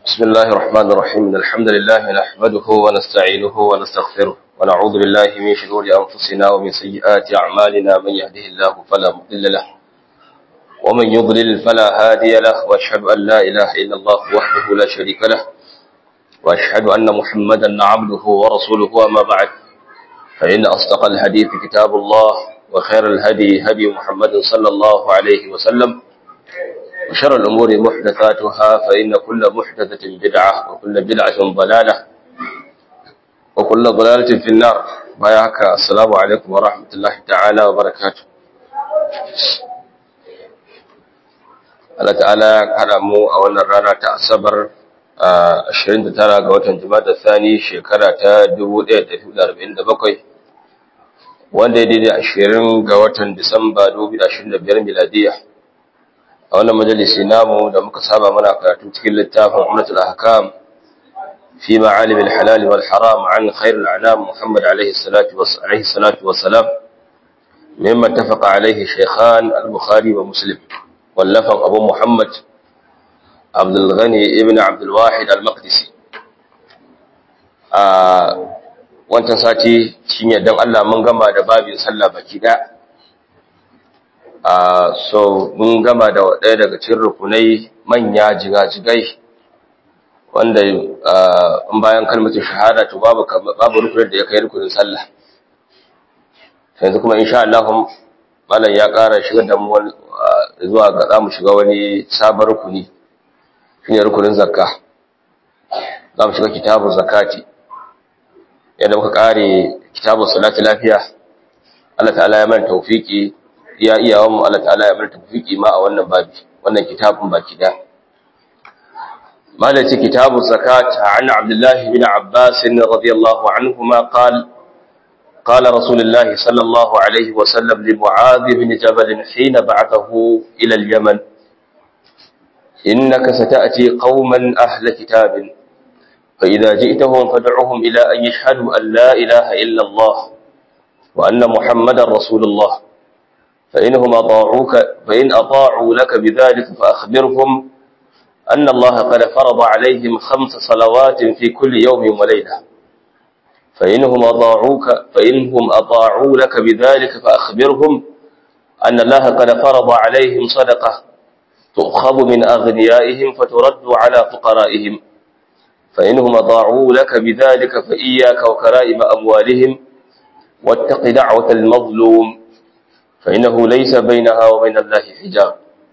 بسم الله الرحمن الرحيم إن الحمد لله نحمده ونستعينه ونستغفره ونعوذ بالله من شرور أنفسنا ومن سيئات أعمالنا من يهده الله فلا مضل له ومن يضلل فلا هادي له وأشهد أن لا إله إلا الله وحده لا شريك له وأشهد أن محمدا عبده ورسوله وما بعد فإن أصدق الحديث كتاب الله وخير الهدي هدي محمد صلى الله عليه وسلم وشر الأمور محدثاتها فإن كل محدثة بدعة وكل بدعة ضلالة وكل ضلالة في النار بايعك السلام عليكم ورحمة الله تعالى وبركاته Allah ta'ala ya haɗa mu a wannan rana ta Asabar 29 ga watan Jumada Thani shekara ta 1447 wanda ya daidai 20 ga watan Disamba 2025 miladiya. a wannan majalisi namu da muka saba mana karatu cikin littafin Umratul Ahkam fi ma'alim al-halal wal haram an khair al-anam Muhammad alayhi salatu wa alayhi salatu wa salam mimma tafaqa alayhi shaykhan al-Bukhari wa Muslim wallafan Abu Muhammad Abdul Ghani ibn Abdul Wahid al-Maqdisi a wancan sati shine dan Allah mun gama da babin sallah baki daya Uh, so mun gama da ɗaya daga cikin rukunai manya jigajigai wanda uh, in bayan kalmatin shahada to babu babu rukunin da ya kai rukunin sallah yanzu kuma insha Allah malam ya ƙara shiga da mu uh, zuwa ga zamu shiga wani sabon rukuni shine rukunin zakka zamu shiga kitabun zakati yadda muka ƙare kitabun salati lafiya Allah ta'ala ya mana tawfiki ya iyawan mu Allah ta'ala ya bar tafiki ma a wannan babi wannan kitabun baki da malaci kitabu zakat an abdullah bin abbas radiyallahu anhuma qala قال رسول الله صلى الله عليه وسلم لمعاذ بن جبل حين بعثه إلى اليمن إنك ستأتي قوما أهل كتاب فإذا جئتهم فدعهم إلى أن يشهدوا أن لا إله إلا الله وأن محمدا رسول الله فإنهم أطاعوك فإن أطاعوا لك بذلك فأخبرهم أن الله قد فرض عليهم خمس صلوات في كل يوم وليلة فإنهم أطاعوك فإنهم أطاعوا لك بذلك فأخبرهم أن الله قد فرض عليهم صدقة تؤخذ من أغنيائهم فترد على فقرائهم فإنهم أطاعوا لك بذلك فإياك وكرائم أموالهم واتق دعوة المظلوم فإنه ليس بينها وبين الله حجاب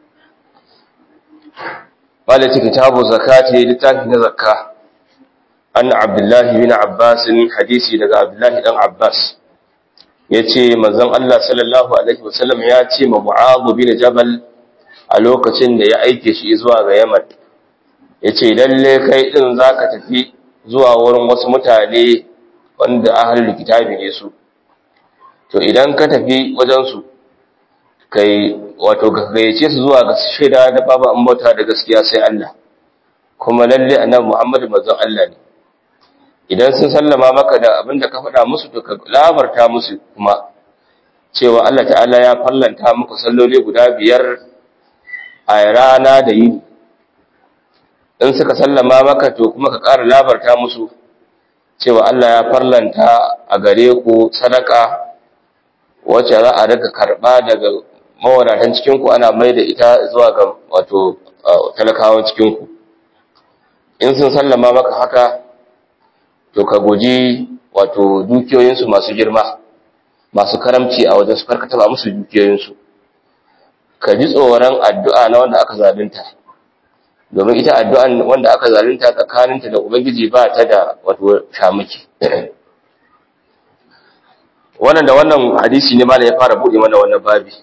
قالت كتاب زكاة لتاكي زكاة أن عبد الله بن عباس حديثي لك عبد الله بن عباس yace manzon Allah sallallahu alaihi wasallam ya ce ma Mu'adh bin Jabal a lokacin da ya aike shi zuwa ga Yaman yace lalle kai din zaka tafi zuwa wurin wasu mutane wanda ahlul kitabi ne su to idan ka tafi wajen su kai wato gayyace su zuwa ga shaida da babu an bauta da gaskiya sai Allah kuma lalle annabi Muhammad manzon Allah ne idan sun sallama maka da abin da ka faɗa musu to ka labarta musu kuma cewa Allah ta'ala ya fallanta muku salloli guda biyar a rana da yini in suka sallama maka to kuma ka ƙara labarta musu cewa Allah ya farlanta a gare ku sadaka wacce za a daga karɓa daga mawadatan cikinku ana mai da ita zuwa ga wato talakawan cikinku in sun sallama maka haka to ka guji wato dukiyoyinsu masu girma masu karamci a wajen su karka taba musu dukiyoyinsu ka ji tsoron addu'a na wanda aka zalunta domin ita addu'an wanda aka zalunta tsakaninta da ubangiji ba ta da wato shamaki wannan da wannan hadisi ne malam ya fara buɗe mana wannan babi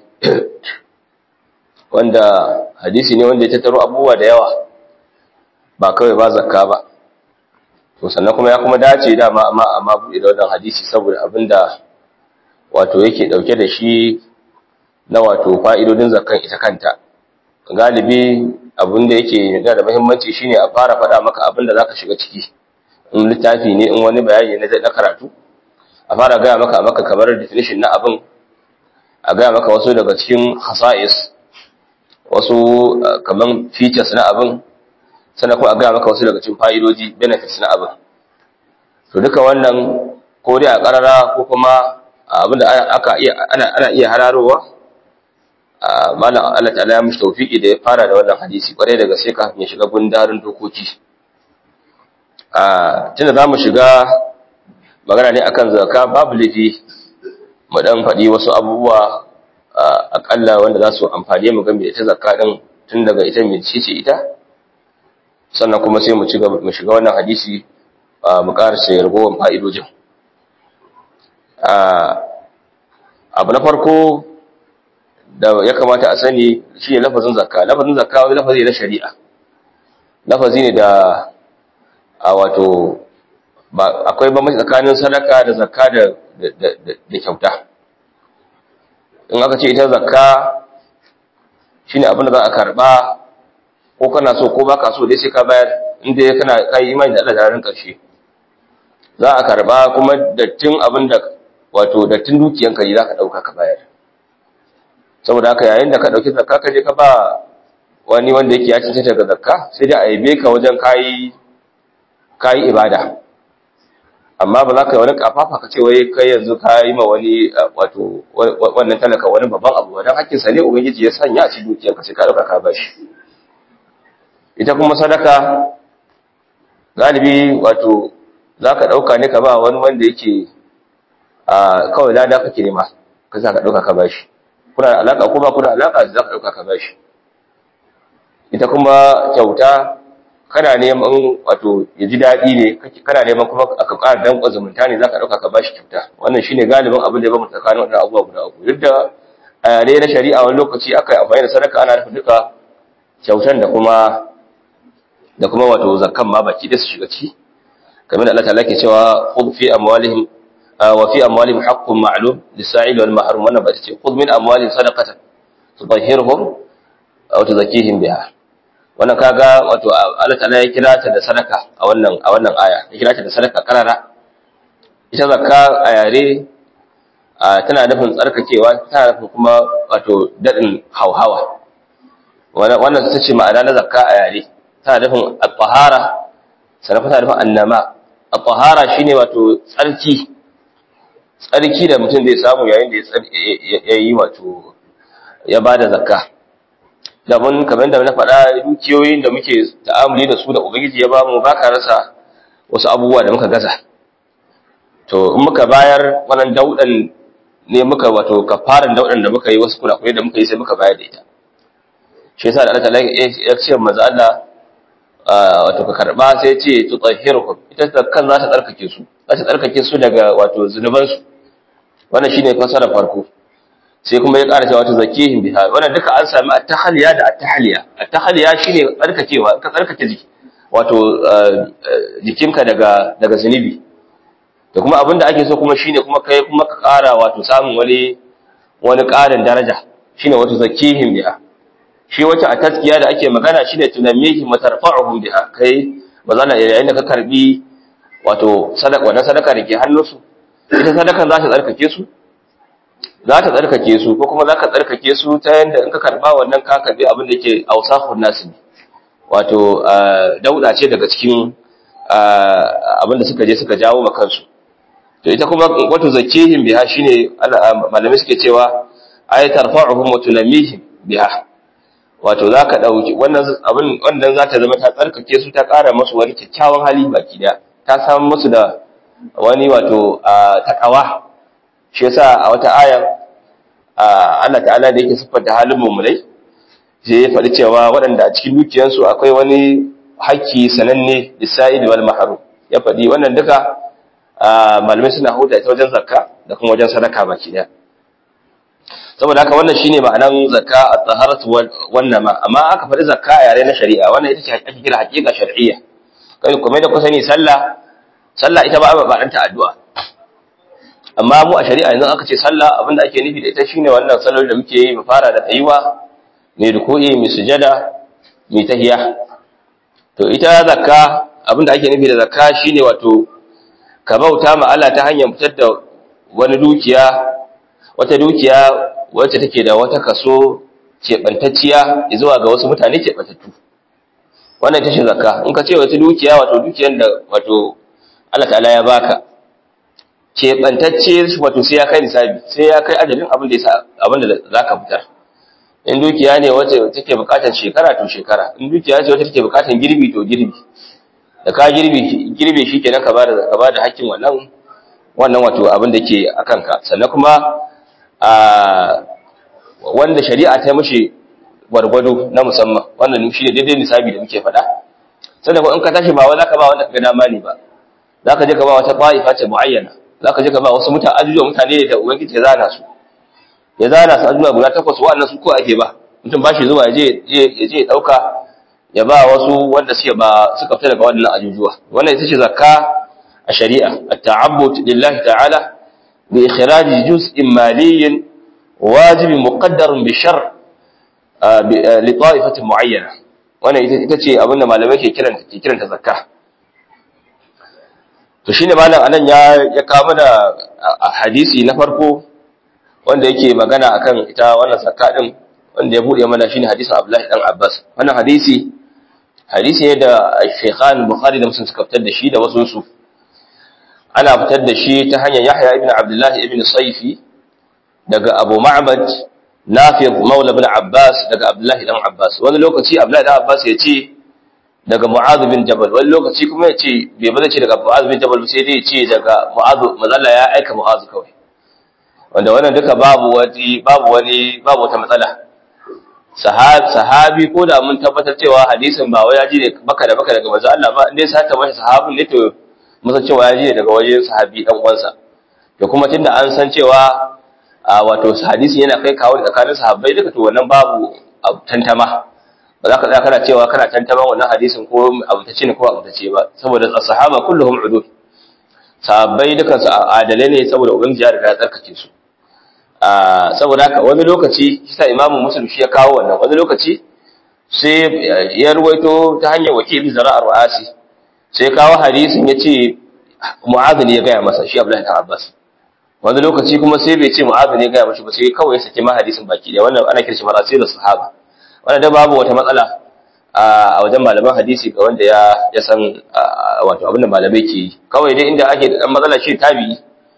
wanda hadisi ne wanda ya tattaro abubuwa da yawa ba kawai ba zakka ba to sannan kuma ya kuma dace da ma amma amma buɗe da wannan hadisi saboda abinda wato yake dauke da shi na wato fa'idodin zakkan ita kanta galibi abinda yake da da muhimmanci shine a fara faɗa maka abinda zaka shiga ciki in littafi ne in wani bayani ne na karatu a fara gaya maka a maka kamar definition na abin a gaya maka wasu daga cikin hasa'is wasu kaman features na abin sannan kuma a gaya maka wasu daga cikin fa'idoji benefits na abin to duka wannan ko dai a ƙarara ko kuma abinda aka iya ana ana iya hararowa malam Allah ta'ala ya mishi tawfiki da ya fara da wannan hadisi kwarai daga sai kafin ya shiga gundarin dokoki a tunda zamu shiga magana ne akan zakka babu lafi mu dan faɗi wasu abubuwa akalla wanda za su amfane mu game da ita zakka din tun daga ita mai ce ita sannan kuma sai mu ci gaba mu shiga wannan hadisi mu karasa yargowar fa'idojin abu na farko da ya kamata a sani shi ne lafazin zakka lafazin zakka wani lafazi na shari'a lafazi ne da a wato akwai bambanci tsakanin sadaka da zakka da da kyauta in aka ce ita zakka shine abin da za a karba ko kana so ko baka so dai sai ka bayar inda kana kai imani da Allah da ran karshe za a karba kuma dattin abin da wato dattin dukiyanka ne za ka dauka ka bayar saboda haka yayin da ka dauki zakka ka je ka ba wani wanda yake ya cancanta daga zakka sai dai a yabe ka wajen kayi kayi ibada amma ba za ka yi wani kafafa ka ce wai kai yanzu ka yi ma wani wato wannan talaka wani babban abu don hakkinsa ne ubangiji ya sanya a cikin dukiyarka sai ka dauka ka bashi ita kuma sadaka galibi wato za ka dauka ne ka ba wani wanda yake a kawai lada kake nema ka sa ka dauka ka bashi kuna da alaka ko ba kuna alaka za ka dauka ka bashi ita kuma kyauta kana neman wato ya ji daɗi ne kana neman kuma aka ƙara danƙon zumunta ne za ka ɗauka ka ba shi kyauta wannan shine galibin abin da ya bamu tsakanin waɗannan abubuwa guda uku duk da a yare na shari'a wani lokaci aka yi amfani da sadaka ana nufin duka kyautan da kuma da kuma wato zakkan ma baki da su shiga ci kamar da Allah ta'ala ke cewa khudh fi amwalihim wa fi amwalihim haqqun ma'lum lis-sa'il wal mahrum wannan ba ta ce khudh min amwalihim sadaqatan tudahhiruhum aw tuzakkihim biha wannan kaga wato Allah ta'ala ya kira ta da sadaka a wannan a wannan aya ya kira ta da sadaka karara ita zakka a yare tana nufin tsarkakewa tana nufin kuma wato dadin hauhawa wannan ta ce ma'ana na zakka a yare tana nufin at-tahara sannan tana nufin annama at-tahara shine wato tsarki tsarki da mutum zai samu yayin da ya yi wato ya bada zakka daban kamar da na faɗa dukiyoyin da muke ta'amuli da su da ubangiji ya bamu ba ka rasa wasu abubuwa da muka gaza to in muka bayar wannan daudan ne muka wato kafaran daudan da muka yi wasu kurakurai da muka yi sai muka bayar da ita shi yasa da Allah ta'ala ya ce manzo Allah wato ka karba sai ya ce tutahhirukum ita kan za ta tsarkake su za ta tsarkake su daga wato zunuban su wannan shine fasara farko sai kuma ya ƙara cewa ta zakihim biha wannan duka an sami at-tahliya da at-tahliya at-tahliya shine tsarkakewa ka tsarkake jiki wato jikinka daga daga zunubi da kuma abinda ake so kuma shine kuma kai kuma ka ƙara wato samun wani wani ƙarin daraja shine wato zakihim biha shi wata a taskiya da ake magana shine tunamihim wa tarfa'uhum biha kai bazana yayin da ka karbi wato sadaka wannan sadaka da ke hannunsu ita sadakan za ta tsarkake su za ta tsarkake su ko kuma za ka tsarkake su ta yadda in ka karba wannan ka karbi abin da ke ausafun nasu ne wato dauda ce daga cikin abin da suka je suka jawo ma kansu to ita kuma wato zakihim biha shine malamai suke cewa ay tarfa'uhum wa tunamihim biha wato za ka dauki wannan abin wannan za ta zama ta tsarkake su ta ƙara musu wani kyakkyawan hali baki daya ta samu musu da wani wato takawa shi yasa a wata aya Allah ta'ala da yake siffanta halin mummunai sai ya faɗi cewa waɗanda a cikin dukiyarsu akwai wani haƙƙi sananne lisa'id wal mahrum ya faɗi wannan duka malamai suna huda ita wajen zakka da kuma wajen sadaka baki daya saboda haka wannan shine ma'anan zakka at-taharatu wannan ma amma aka faɗi zakka a yare na shari'a wannan ita ce ake kira haƙiƙa shar'iyya kai kuma da ku sani sallah sallah ita ba ba ɗanta addu'a amma mu a shari'a yanzu aka ce sallah abinda ake nufi da ita shine wannan sallar da muke yi mu fara da tsayuwa mai ruku'i mai sujada mai tahiya to ita zakka abinda ake nufi da zakka shine wato ka bauta ma Allah ta hanyar fitar da wani dukiya wata dukiya wacce take da wata kaso keɓantacciya zuwa ga wasu mutane keɓantattu wannan ita ce zakka in ka ce wata dukiya wato dukiyar da wato Allah ta'ala ya baka keɓantacce wato sai ya kai nisabi sai ya kai adadin abin da yasa abin da zaka fitar in dukiya ne wacce take bukatar shekara to shekara in dukiya ce wacce take bukatar girbi to girbi da ka girbi girbe shi kenan ka bada ka bada hakkin wannan wannan wato abin da ke akan ka sannan kuma a wanda shari'a ta mishi gwargwado na musamman wannan shi ne daidai nisabi da muke faɗa sannan in ka tashi ba wai zaka ba wanda ka ga dama ne ba zaka je ka ba wata ta'ifa ce muayyana zaka je ka ba wasu mutane ajujuwa mutane da ubangiji ya zana su ya zana su ajujuwa guda takwas wa'annan su ko ake ba mutum ba shi zuwa ya je ya je dauka ya ba wasu wanda suke ba suka fita daga wannan ajujuwa wannan ita ce zakka a shari'a at-ta'abbud lillahi ta'ala bi ikhraj juz'in maliyyin wajib muqaddar bi shar' li ta'ifatin mu'ayyana wannan ita ce abinda malamai ke kiranta ke kiranta zakka to shine malam anan ya ya kawo da hadisi na farko wanda yake magana akan ita wannan zakka din wanda ya bude mana shine hadisin Abdullahi dan Abbas wannan hadisi hadisi ne da Shaykhan Bukhari da Muslim suka fitar da shi da wasu su ana fitar da shi ta hanyar Yahya ibn Abdullah ibn Sayfi daga Abu Ma'bad Nafi' Maula ibn Abbas daga Abdullahi dan Abbas wani lokaci Abdullahi dan Abbas ya ce daga Mu'adh bin Jabal wani lokaci kuma ya ce bai bada ce daga Mu'adh bin Jabal sai dai ya ce daga Mu'adh mazalla ya aika Mu'adh kawai wanda wannan duka babu wani babu wani babu wata matsala sahabi ko da mun tabbatar cewa hadisin ba wai ya ji ne baka da baka daga manzo Allah ba indai sai ta bashi sahabin ne to musa cewa ya ji ne daga wajen sahabi dan uwansa to kuma tunda an san cewa wato hadisi yana kai kawo tsakanin sahabbai duka to wannan babu tantama ba za ka tsaya kana cewa kana tantaman wannan hadisin ko abutace ne ko abutace ba saboda sahaba kulluhum udud sahabbai dukan su adalai ne saboda ubangiji ya riga ya tsarkake su saboda haka wani lokaci shi sa imamu muslim shi ya kawo wannan wani lokaci sai ya ruwaito ta hanyar wakili zara'ar wa'asi sai kawo hadisin ya ce mu'adh ne ya gaya masa shi abdullahi ta abbas wani lokaci kuma sai bai ce mu'adh ne ya gaya masa ba sai kawai ya saki ma hadisin baki da wannan ana kirshi marasilu sahaba wanda da babu wata matsala a wajen malaman hadisi ga wanda ya ya san wato abin da malamai ke yi kawai dai inda ake da dan matsala shi tabi'i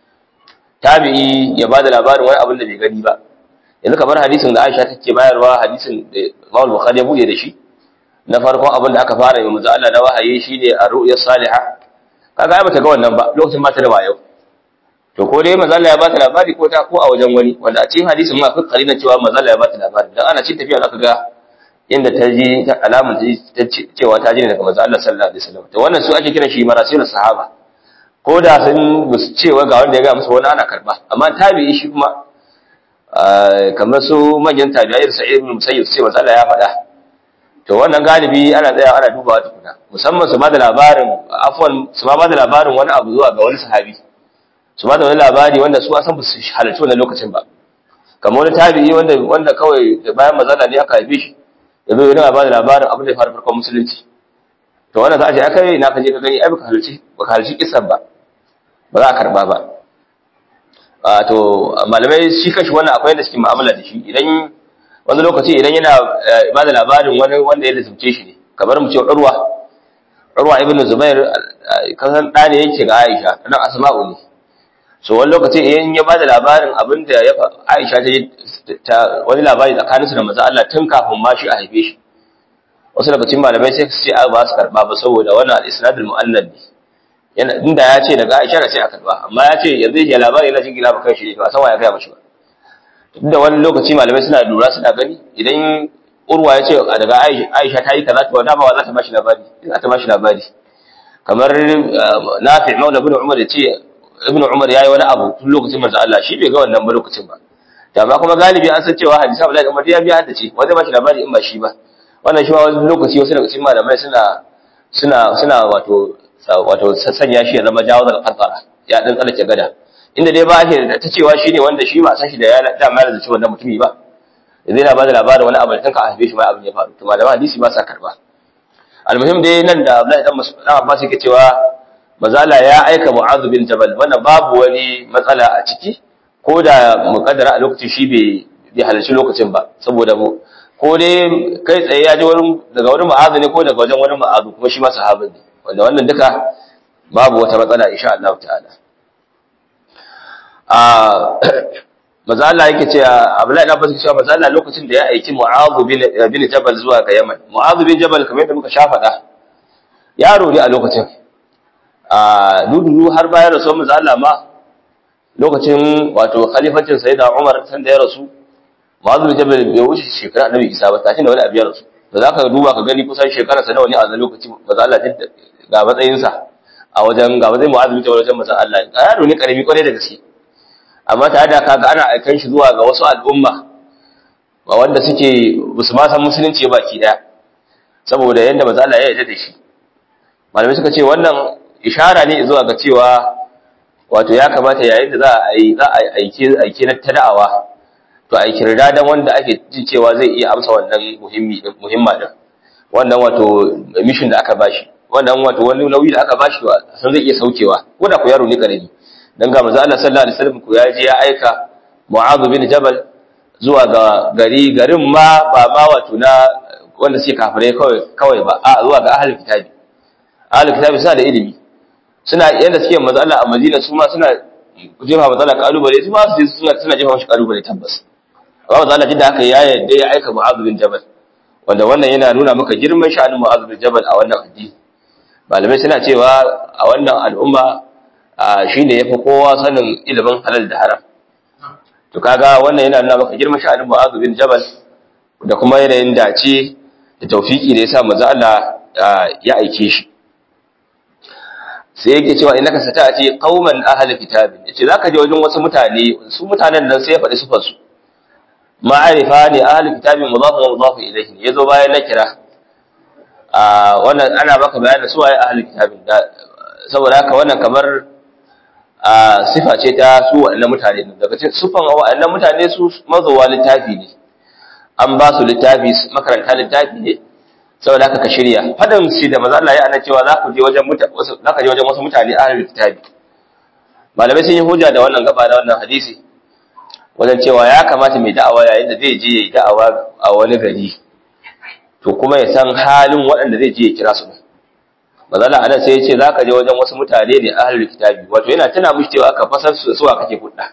tabi'i ya bada labarin wani abin da bai gani ba yanzu kamar hadisin da Aisha take bayarwa hadisin da Imam Bukhari ya buɗe da shi na farkon abin da aka fara yi manzo Allah da wahayi shine ar-ru'ya salihah kaga ai bata ga wannan ba lokacin ba ta da wayo to ko dai manzo Allah ya bata labari ko ta ko a wajen wani wanda a cikin hadisin ma akwai karina cewa manzo Allah ya bata labari dan ana cikin tafiya zaka ga inda ta ji ta alamun ta cewa ta ji ne daga manzo Allah sallallahu alaihi wasallam to wannan su ake kiran shi marasilus sahaba ko da sun musu cewa ga wanda ya ga musu wani ana karba amma tabi'i shi kuma kamar su manyan tabi'ai da sa'id ibn musayyib sai manzo Allah ya faɗa to wannan galibi ana tsaya ana dubawa tukuna musamman su ba da labarin afwan su ba da labarin wani abu zuwa ga wani sahabi su ba da wani labari wanda su san ba su halarci wannan lokacin ba kamar wani tabi'i wanda wanda kawai bayan mazala ne aka haife shi ya zo yana ba da labarin abin da ya faru farkon musulunci to wannan za a ce aka yi na kaje ka gani ai baka halarci baka halarci kisan ba ba za a karba ba a to malamai shi kanshi wannan akwai yadda suke mu'amala da shi idan wani lokaci idan yana ba da labarin wani wanda ya lizumce shi ne kamar mu ce urwa urwa ibn zubair kasan ɗa ne yake ga aisha dan asma'u ne so wani lokaci idan ya ba da labarin abin da ya aisha ta wani labari tsakaninsu da maza Allah tun kafin ma shi a haife shi wasu daga cikin malamai sai su ce a ba su karba ba saboda wannan al-isnadul mu'allad ne yana inda ya ce daga Aisha sai a karba amma ya ce yanzu ya labari yana cikin gina kan shi ne ba san wa ya ga mashi ba da wani lokaci malamai suna lura suna gani idan urwa ya ce daga Aisha ta yi kaza to dama wa za ta bashi labari za ta bashi labari kamar Nafi' Maula ibn Umar ya ce ibn Umar yayi wani abu tun lokacin manzo Allah shi bai ga wannan ba lokacin ba da ba kuma galibi an san cewa hadisi Abdullahi Umar ya biya haddace wanda ba shi labari in ba shi ba wannan shi ma wani lokaci wasu daga cikin malamai suna suna suna wato wato sanya shi ya zama jawo daga kankara ya dan tsallake gada inda dai ba ake ta cewa shine wanda shi ba san shi da ya da mai da cewa wannan mutumi ba yanzu yana ba da labarin wani abu da kanka a haife shi ma abin ya faru to malaman hadisi ba sa karba almuhim dai nan da Abdullahi dan Mas'ud dan Abbas yake cewa mazala ya aika Mu'adh bin Jabal wannan babu wani matsala a ciki ko da mukaddara a lokacin shi bai bai halarci lokacin ba saboda mu ko dai kai tsaye ya ji wani daga wani ma'azu ne ko daga wajen wani ma'azu kuma shi ma sahabin ne wanda wannan duka babu wata matsala insha Allah ta'ala a maza Allah yake cewa Abdullahi ibn Abbas cewa maza Allah lokacin da ya aiki Mu'adh bin bin Jabal zuwa ga Yaman Mu'adh bin Jabal kamar yadda muka sha faɗa yaro ne a lokacin a dudu har bayan rasuwar maza Allah ma lokacin wato khalifancin Sayyida Umar san da ya rasu Mu'adh bin Jabal bai wuce shekara Annabi Isa ba tashi da wani abu ya rasu da zaka duba ka gani kusan shekara sa nawa ne a lokacin maza Allah ga matsayinsa a wajen ga matsayin Mu'adh bin Jabal wajen maza Allah yaro ne karami kwarai da gaske amma tare da kaga ana aikan shi zuwa ga wasu al'umma ba wanda suke musu ma san musulunci baki daya saboda yanda manzo Allah ya yarda da shi malamai suka ce wannan ishara ne zuwa ga cewa wato ya kamata yayin da za a yi za a aike aike na tada'awa to a kirda dan wanda ake ji cewa zai iya amsa wannan muhimmi muhimma din wannan wato mission da aka bashi wannan wato wani nauyi da aka bashi san zai iya saukewa ko da ku yaro ne karami dan ga manzo Allah sallallahu alaihi wasallam ko ya je ya aika Mu'adh bin Jabal zuwa ga gari garin ma ba ma wato na wanda suke kafire kawai kawai ba a zuwa ga ahlul kitabi ahlul kitabi suna da ilimi suna yanda suke manzo Allah a Madina su ma suna jefa manzo Allah kalubale su ma su suna suna jefa mashi kalubale tabbas amma manzo Allah jidda haka ya yadda ya aika Mu'adh bin Jabal wanda wannan yana nuna maka girman sha'anin Mu'adh bin Jabal a wannan addini malamai suna cewa a wannan al'umma shi ne ya fi kowa sanin ilimin halal da haram to kaga wannan yana nuna maka girman sha'anin mu'azu bin jabal da kuma yanayin dace da taufiki da yasa manzo Allah ya aike shi sai yake cewa innaka sata'ati qauman ahli kitabin yace zaka je wajen wasu mutane su mutanen nan sai ya faɗi sifar su ma'arifa ne ahli kitabin mudaf wa mudaf ilayhi yazo bayan na kira a wannan ana baka bayanin su waye ahli kitabin saboda haka wannan kamar a sifa ce ta su waɗannan mutane daga cikin sufan waɗannan mutane su mazowa littafi ne an ba su littafi makaranta littafi ne saboda haka ka shirya fadan shi da maza Allah ya ana cewa za ku je wajen mutane za ka je wajen wasu mutane ahlul littafi malamai sun yi hujja da wannan gaba da wannan hadisi wajen cewa ya kamata mai da'awa yayin da zai je ya yi da'awa a wani gari to kuma ya san halin waɗanda zai je ya kira su mazala anan sai ya ce za ka je wajen wasu mutane ne ahlul kitabi wato yana tana mishi cewa ka fasar su suwa kake hudda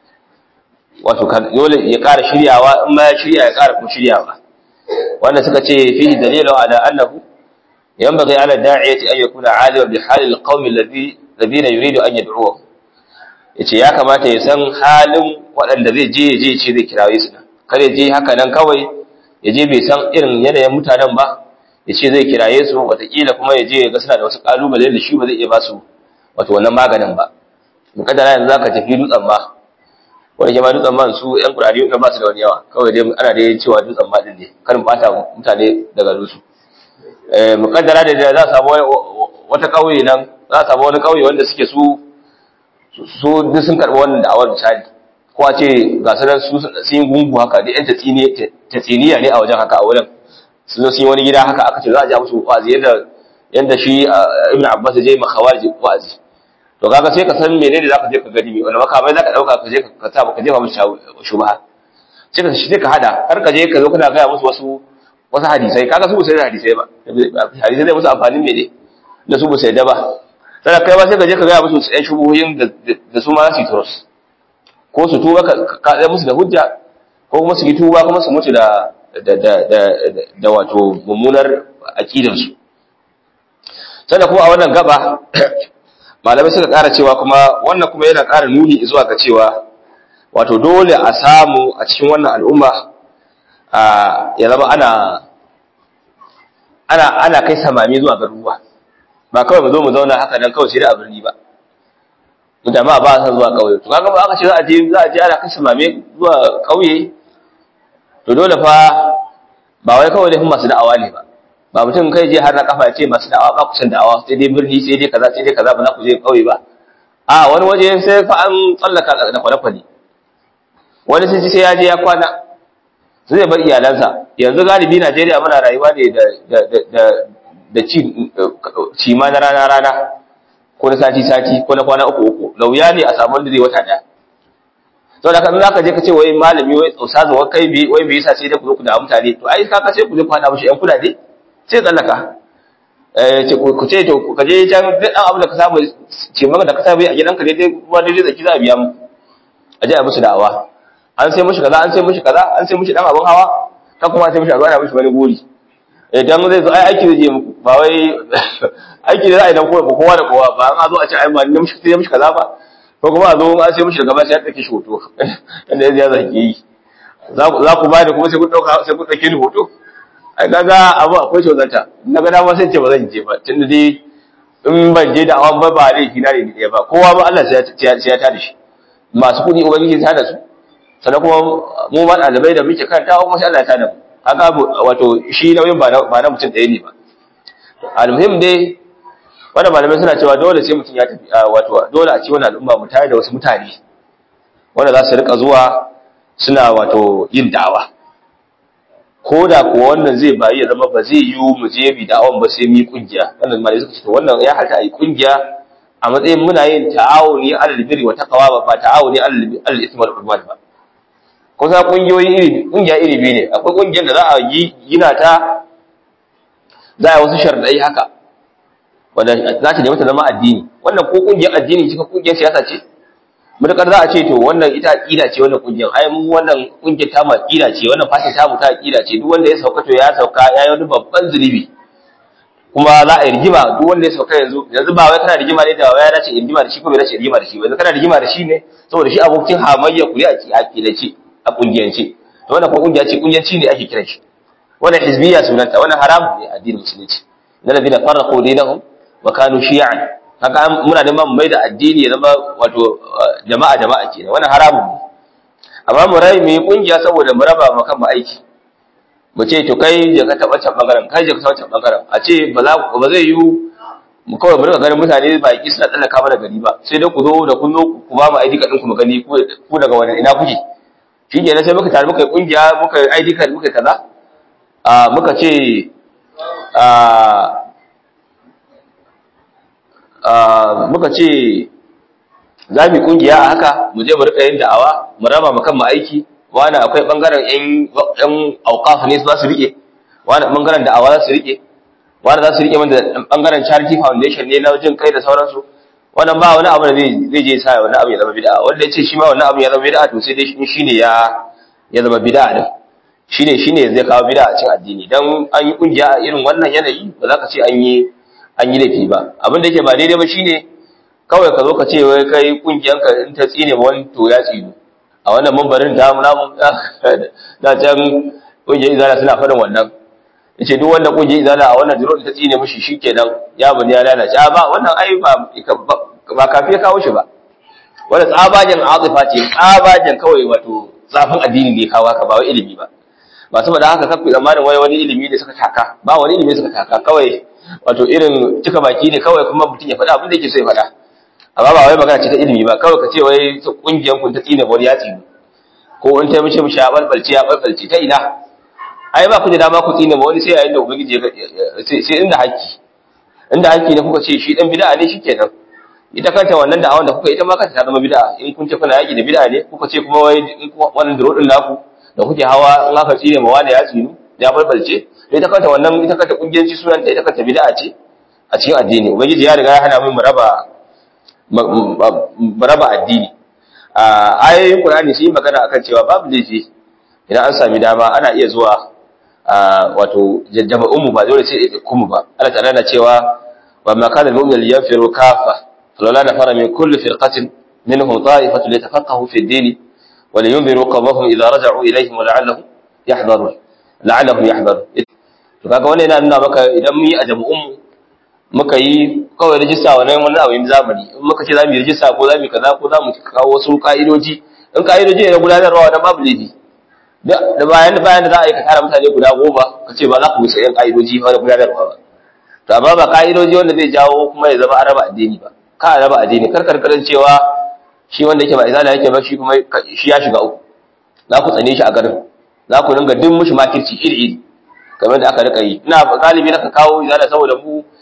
wato dole ya ƙara shiryawa in ma ya shirya ya ƙara kuma shiryawa wanda suka ce fihi dalilu ala annahu yanbaghi ala da'iyati an yakuna aliman bi halil qaumi alladhi alladhina yuridu an yad'uhum yace ya kamata ya san halin waɗanda zai je ya je ce zai kirawe su kar ya je haka nan kawai ya je bai san irin yanayin mutanen ba ya ce zai kiraye su watakila kuma ya je ya ga suna da wasu kalubale da shi ba zai iya ba su wato wannan maganin ba mukaddara yanzu zaka tafi dutsen ma wani ke ma dutsen ma su yan kurari na ba su da wani yawa kawai dai ana dai cewa dutsen ma din ne karin bata mutane daga rusu eh mukaddara da za a samu wata kauye nan za a samu wani kauye wanda suke su su duk sun karɓi wannan da'awar misali ko a ce ga sanar su sun yi gungu haka duk yan tatsiniya ne a wajen haka a wurin sun zo sun yi wani gida haka aka ce za a ja musu wa'azi yadda yadda shi ibn abbas ya je ma khawarij wa'azi to kaga sai ka san menene zaka je ka gani me wanda makamai zaka dauka ka je ka sa ka jefa musu shubha sai ka shi ka hada har ka je ka zo kana ga musu wasu wasu hadisai kaga su ba sai da hadisai ba hadisai zai musu amfanin mene da su ba sai da ba sai kai ba sai ka je ka ga musu ɗan shubuhoyin da su ma su turus ko su tuba ka ka musu da hujja ko kuma su yi tuba kuma su mutu da da da da da wato mummunar aqidarsu sannan kuma a wannan gaba malamai suka ƙara cewa kuma wannan kuma yana ƙara nuni zuwa ga cewa wato dole a samu a cikin wannan al'umma a ya zama ana ana ana kai samami zuwa garuruwa ba kawai mu zo mu zauna haka nan kawai sai da a birni ba mu jama'a ba san zuwa ƙauye to kaga ba aka ce za a je za a je ana kai samame zuwa ƙauye to dole fa ba wai kawai laifin masu da'awa ne ba ba mutum kai je har na kafa ya ce masu da'awa ba ku san da'awa sai dai birni sai dai kaza sai dai kaza ba za ku je kauye ba a wani waje sai fa an tsallaka da kwale-kwale wani sun ci sai ya je ya kwana zai bar iyalansa yanzu galibi Najeriya muna rayuwa ne da da da da ci ci ma na rana rana ko na sati sati ko na kwana uku uku lauya ne a samu wanda zai wata daya to da kan zaka je ka ce wai malami wai ustazu wai kai bi wai bai yasa sai dai ku zo ku da mutane to ai kaka sai ku je ku hada mishi yan kudade sai tsallaka eh ce ku ce to ka je can duk dan abu da ka samu ce maka da ka samu a gidanka dai dai kuma dai zaki za a biya mu a je a musu da'awa an sai mishi kaza an sai mishi kaza an sai mishi dan abun hawa ka kuma sai mishi a ana mishi wani gori idan zai zo ai aiki zai je muku ba wai aiki da za a yi dan kowa da kowa ba an zo a ce ai ba ni mishi sai mishi kaza ba ko kuma a zo an sai mishi daga ba sai ya ɗauke shi hoto inda ya zai zaki yi za ku ba da kuma sai kun ɗauka sai kun ɗauke ni hoto ai kaga abu akwai shozanta na ga dama sai ce ba zan je ba tunda dai in ban je da awan ba ba laifi na ne ɗaya ba kowa ba Allah sai ya tada shi masu kuɗi ubangiji ta da su sannan kuma mu ma ɗalibai da muke karanta kuma sai Allah ya tada mu haka wato shi nauyin ba na mutum ɗaya ne ba almuhim dai wanda malamai suna cewa dole sai mutum ya tafi wato dole a ci wani al'umma mu tare da wasu mutane wanda za su rika zuwa suna wato yin da'awa ko da kuwa wannan zai bayi ya zama ba zai yi mu je bi da'awan ba sai mu yi kungiya wannan malamai suka ce to wannan ya halta a yi kungiya a matsayin muna yin ta'awuni alal birri wa taqwa ba ta'awuni alal ismi wal udwan ba kusa kungiyoyi iri kungiya iri biyu ne akwai kungiyar da za a yi gina ta za a wasu sharadai haka wanda za ta nemi ta zama addini wannan ko kungiyar addini ce ko kungiyar siyasa ce mutakar za a ce to wannan ita aqida ce wannan kungiyar ai mu wannan kungiyar ta mu aqida ce wannan fatin ta mu ta aqida ce duk wanda ya sauka to ya sauka ya yi wani babban zulubi kuma za a yi rigima duk wanda ya sauka yanzu yanzu ba wai kana rigima ne da wai ya dace rigima da shi ko bai dace rigima da shi ba yanzu kana rigima da shi ne saboda shi abokin hamayya ku ya aqida ce a kungiyance to wannan ko kungiya ce kungiyanci ne ake kiran shi wannan hizbiya sunanta wannan haramun ne addinin musulunci na ladina farraqu dinahum wa kanu shi'an haka muna neman mai da addini ya zama wato jama'a jama'a kenan wannan haramun ne amma mu rai mu yi kungiya saboda mu raba mu kan aiki mu ce to kai je ka taba can bangaren kai je ka taba can bangaren a ce ba za ba zai yi mu kawai mu rika ganin mutane ba ki suna tsallaka mana gari ba sai dai ku zo da kun zo ku ba mu ID card ku mu gani ku daga wani ina kuke shi kenan sai muka tare muka yi kungiya muka yi ID card muka kaza a muka ce a muka ce za mu kungiya a haka mu je mu rika yin da'awa mu raba mu kanmu aiki wani akwai bangaren yan yan auqaf ne za su rike wani bangaren da'awa za su rike wani za su rike mana bangaren charity foundation ne na jin kai da sauransu wannan ba wani abu da zai zai je sa wani abu ya zama bid'a wanda ya ce shi ma wani abu ya zama bid'a to sai dai shi ne ya ya zama bid'a din shine shine zai kawo bid'a a cikin addini dan an yi kungiya a irin wannan yanayi ba za ka ce an yi an yi laifi ba abin da yake ba daidai ba shine kawai ka zo ka ce wai kai kungiyanka in ta tsine ma wani to ya tsinu a wannan mambarin da mu namu da can kungiyar izala suna faɗin wannan yace duk wanda kungiyar izala a wannan jiro ta tsine mishi shikenan ya bani ya lalace a ba wannan ai ba ba kafi ya kawo shi ba wanda tsabagen azifa ce tsabagen kawai wato zafin addini ne kawo haka ba wai ilimi ba ba saboda haka kakku zamanin wai wani ilimi ne suka taka ba wani ilimi suka taka kawai wato irin cika baki ne kawai kuma mutum ya faɗa abin da yake so ya faɗa amma ba wai magana ce ta ilimi ba kawai ka ce wai kungiyar kun ta tsine wani ya tsine ko in ta mishi mishi ya balbalce ya balbalce ta ina ai ba ku da dama ku tsine ma wani sai yayin da ubangiji sai inda haƙƙi inda haƙƙi ne kuka ce shi dan bid'a ne shikenan ita kanta wannan da'awan da kuka ita ma kanta ta zama bid'a in kun ce kuna yaƙi da bid'a ne kuka ce kuma wai wannan duro din naku da kuke hawa in aka tsine ma wani ya tsinu ya balbalce ita kanta wannan ita kanta kungiyanci sunan ta ita kanta bid'a ce a cikin addini ubangiji ya riga ya hana mu raba mu raba addini a ayoyin qur'ani sun yi magana akan cewa babu laifi idan an sami dama ana iya zuwa wato jama'un mu ba dole sai kuma ba Allah ta'ala na cewa wa ma kana al-mu'minu yanfiru kafa falawla nafara min kulli firqatin minhum ta'ifatu litafaqahu fi ad-din wa liyunziru qawmahum idha raja'u ilayhim wa la'allahum yahdharun la'allahum yahdharun to kaga wannan yana nuna maka idan mun yi a jama'un mu muka yi kawai rijista wannan wani abu yin zamani in muka ce za mu yi rijista ko za mu yi kaza ko za mu kawo wasu ka'idoji in ka'idoji ne na gudanarwa na babu laifi da bayan da bayan da za a yi ka tara mutane guda goma ka ce ba za ku bisa yan ka'idoji ba na gudanarwa ba to amma ba ka'idoji wanda zai jawo kuma ya zama a raba addini ba ka a raba addini kar karkarin cewa shi wanda yake ba izala yake ba shi kuma shi ya shiga uku za ku tsane shi a garin za ku dinga duk mushi makirci iri iri kamar da aka rika yi ina galibi na ka kawo izala saboda mu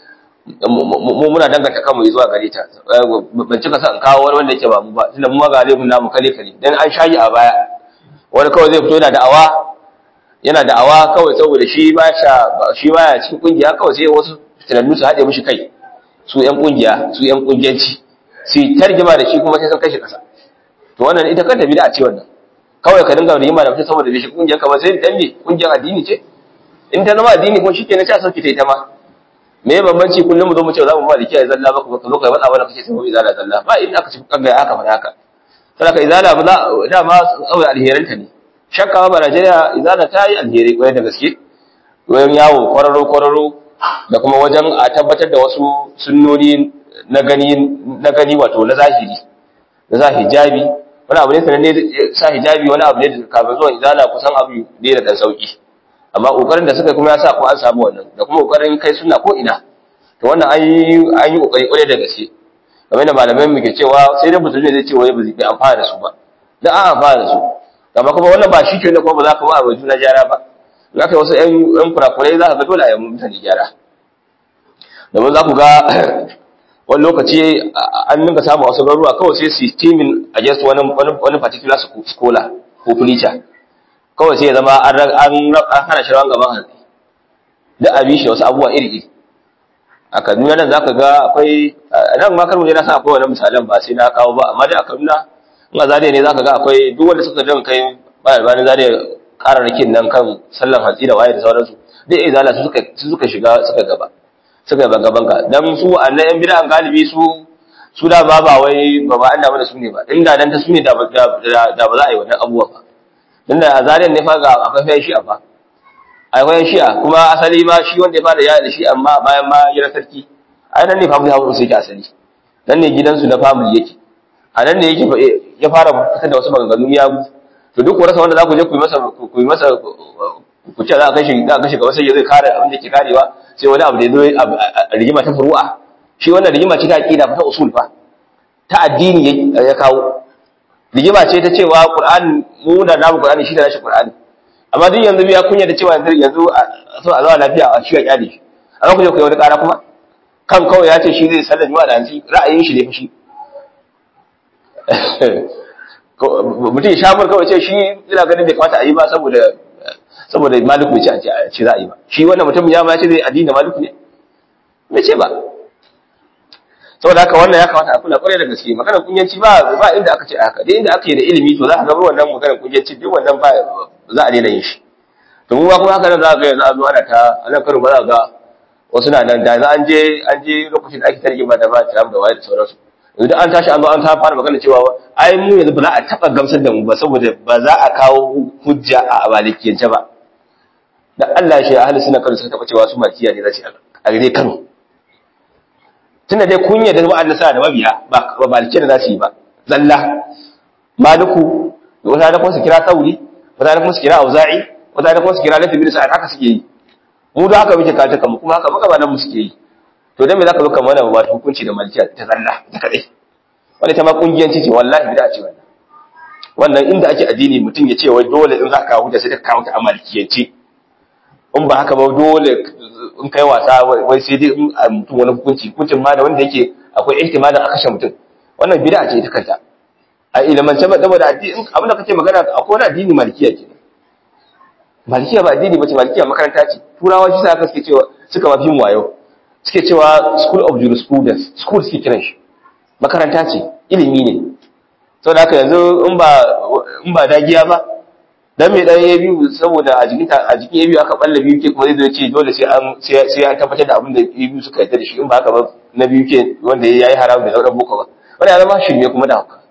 mu muna danganta kanmu zuwa gare ta ban cika sa in kawo wani wanda yake ba mu ba tunda mu ma ga laifin namu kale kale dan an shayi a baya wani kawai zai fito yana da'awa yana da'awa kawai saboda shi ba sha shi baya cikin kungiya kawai sai wasu tunannu su haɗe mishi kai su ƴan kungiya su ƴan kungiyanci su tarjima da shi kuma sai sun kashe kasa to wannan ita kanta bid'a ce wannan kawai ka dinga rigima da mutum saboda bai shi kungiyar ka ba sai dan me kungiyar addini ce in ta zama addini ko shikenan sai a sauke ta ita ma me ya bambanci kullum mu zo mu ce za mu ba da kiyaye zalla ba ka zo kai wani abu da kake sai mu izala zalla ba in aka ci kaga aka faɗa haka saboda izala ba da ma saboda alheranta ne shakka ba Najeriya izala ta yi alheri kwarai da gaske wajen yawo kwararo kwararo da kuma wajen a tabbatar da wasu sunnoni na gani na gani wato na zahiri na za hijabi wani abu ne sananne sa hijabi wani abu ne da kafin zuwa izala kusan abu ne da dan sauki amma kokarin da suka kuma ya sa ko an samu wannan da kuma kokarin kai suna ko ina to wannan an yi an yi kokari kwarai da gaske game da malamai muke cewa sai dai mutum zai ce wai ba zai amfana da su ba da an amfana da su amma kuma wannan ba shi ke ne kuma ba za ka ba a juna gyara ba za ka yi wasu ƴan kurakurai za ka ga dole a yi mutane gyara domin za ku ga wani lokaci an ninka samu wasu garuruwa kawai sai su timin a just wani wani particular scholar ko preacher kawai sai ya zama an hana shi rawan gaban hannu da abi shi wasu abubuwa iri iri a kaduna nan za ka ga akwai nan ma kar mu je na san akwai wani misalan ba sai na kawo ba amma dai a kaduna in a zariya ne za ka ga akwai duk wanda suka jan kai bayan zariya kararrakin nan kan sallan hatsi da waye da sauransu duk izala su suka shiga suka gaba suka yi banga-banga don su a na yan bid'an galibi su su da ba ba wai ba ba an damu da su ne ba inda dan ta su ne da ba za a yi wannan abubuwa ba don da a zariyar ne fa ga akwai fayan shi'a fa akwai shi'a kuma asali ma shi wanda ya fara yaya da shi amma bayan ma gidan sarki a nan ne family house yake asali nan ne gidansu na family yake a nan ne yake ya fara fitar da wasu maganganu ya to duk rasa wanda za ku je ku yi masa ku yi masa ku ce za a kashe za a kashe gaba sai zai kare abin da ke karewa sai wani abu da ya zo rigima ta furu'a shi wannan rigima ce ta aqida ta usul fa ta addini ya kawo rigima ce ta cewa qur'an mu da namu qur'ani shi da nashi qur'ani amma duk yanzu ya kunya da cewa yanzu yanzu so a zawa lafiya a shi ya kyale shi amma ku je ku yi wani kara kuma kan kawai ya ce shi zai sallar juma'a da hanci ra'ayin shi ne fa shi mutum ya shamur kawai ce shi ina ganin bai kamata a yi ba saboda saboda maliku ya ce a ce za a yi ba shi wannan mutum ya ma ya ce zai addini maliku ne bai ce ba saboda haka wannan ya kamata a kula kwarai da gaske maganar kunyanci ba ba inda aka ce haka dai inda aka yi da ilimi to za ka ga wannan maganar kunyanci duk wannan ba za a daina yin shi to mu ba kuma haka nan za ka ga yanzu a zo ana ta a nan karo ba za ka ga wasu na nan da za an je an je lokacin da ake tarjima da ba ta da waye da sauransu yanzu an tashi an zo an ta fara magana cewa ai mu yanzu ba za a taba gamsar da mu ba saboda ba za a kawo hujja a malikiyance ba dan Allah shi ahli sunna kan suka taba cewa su malikiya ne za su a gare Kano tunda dai kun yarda wa'anda sa da mabiya ba ba malikiya da za su yi ba zalla maliku wata da kuma su kira sauri wata da kuma su kira auza'i wata da kuma su kira lafi bin sa'ad haka suke yi mu da haka muke kata kanmu kuma haka maka ba nan mu suke yi to dan me zaka zo kamar wannan ba hukunci da malikiya ta zalla ta kadai wanda ta ma kungiyanci ce wallahi bid'a ce wannan wannan inda ake addini mutum ya ce wai dole in za ka kawo hujja sai ka kawo ta a malikiyance in ba haka ba dole in kai wasa wai sai dai in mutum wani hukunci hukuncin ma da wanda yake akwai ihtimalin a kashe mutum wannan bid'a ce ita kanta a ilimance ba saboda addini abin da kake magana akwai wani addini malikiya ke malikiya ba addini bace malikiya makaranta ce turawa shi sa suke cewa suka mafi mu wayo suke cewa school of jurisprudence school suke kiran shi makaranta ce ilimi ne saboda haka yanzu in ba in ba dagiya ba dan me dan ya biyu saboda a jikin a jikin ya biyu aka balla biyu ke kuma zai zo ce dole sai an sai an tabbatar da abin da ya biyu suka yarda da shi in ba haka ba na biyu ke wanda yayi haram da sauran boko ba wanda ya zama shirme kuma da haka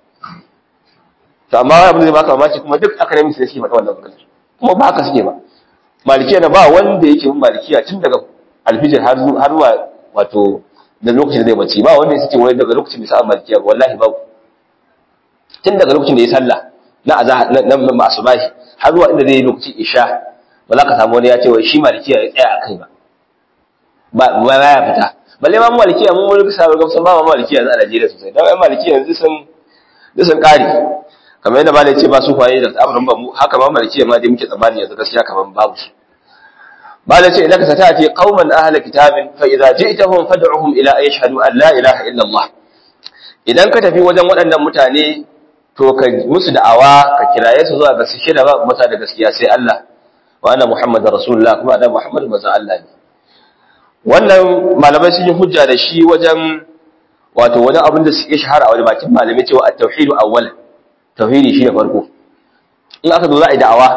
to amma abin da zai baka mamaci kuma duk academics ne suke faɗa wannan magana kuma ba haka suke ba malikiya na ba wanda yake bin malikiya tun daga alfijir har har zuwa wato da lokacin da zai bace ba wanda yake wai daga lokacin da sa malikiya wallahi babu tun daga lokacin da ya sallah na azhar na masubahi har zuwa inda zai yi lokacin isha ba za ka samu wani ya ce wai shi malikiya ya tsaya a kai ba ba ba ya fita balle ma malikiya mun wani bisa ga gamsan ba ma malikiya yanzu a Najeriya sosai dan ai malikiya yanzu sun sun kare kamar yadda malai ce ba su faye da amurin ba mu haka ma malikiya ma dai muke tsammani yanzu gaskiya kamar babu su ba da ce innaka satati qauman ahla kitabin fa idza ji'tahum fad'uhum ila an yashhadu an la ilaha illa Allah idan ka tafi wajen waɗannan mutane to ka musu da'awa ka kiraye su zuwa ga su shida ba mata da gaskiya sai Allah wa anna muhammadar rasulullah kuma annabi muhammad manzon Allah ne wannan malamai sun yi hujja da shi wajen wato wani abin da suke shahara a wani bakin malamai cewa at-tauhidu awwal tauhidi shi ne farko in aka zo za a yi da'awa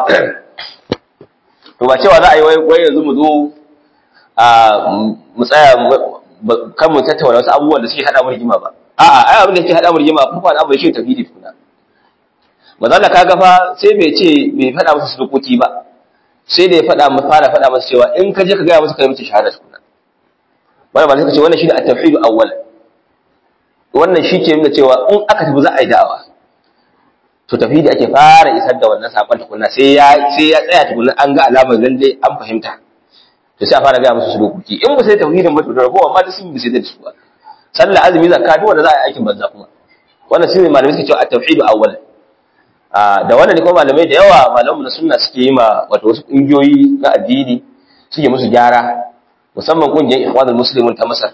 to ba cewa za a yi wai yanzu mu zo a mu tsaya kan mu tattauna wasu abubuwan da suke hada mu rigima ba a'a ai abin da yake hada mu rigima farko abu shi tauhidi tukuna mazalla kaga fa sai bai ce bai fada musu surukuki ba sai da ya fada mu fara fada musu cewa in ka je ka ga musu kai musu shahada tukuna wannan ba sai ka ce wannan shine at-tauhid awwal wannan shi ke nuna cewa in aka tafi za a yi da'awa to tauhidi ake fara isar da wannan sakon tukunna sai ya sai ya tsaya tukunna an ga alamar lalle an fahimta to sai a fara ga musu surukuki in ba sai tauhidin ba to da ragowa ma da sun bi sai da su ba sallah azumi zakka duk wanda za a yi aikin banza kuma wannan shine malamai suke cewa at-tauhid awwal da wannan ne kuma malamai da yawa malamu na sunna suke yi ma wato wasu kungiyoyi na addini suke musu gyara musamman kungiyar ikhwanul muslimun ta Masar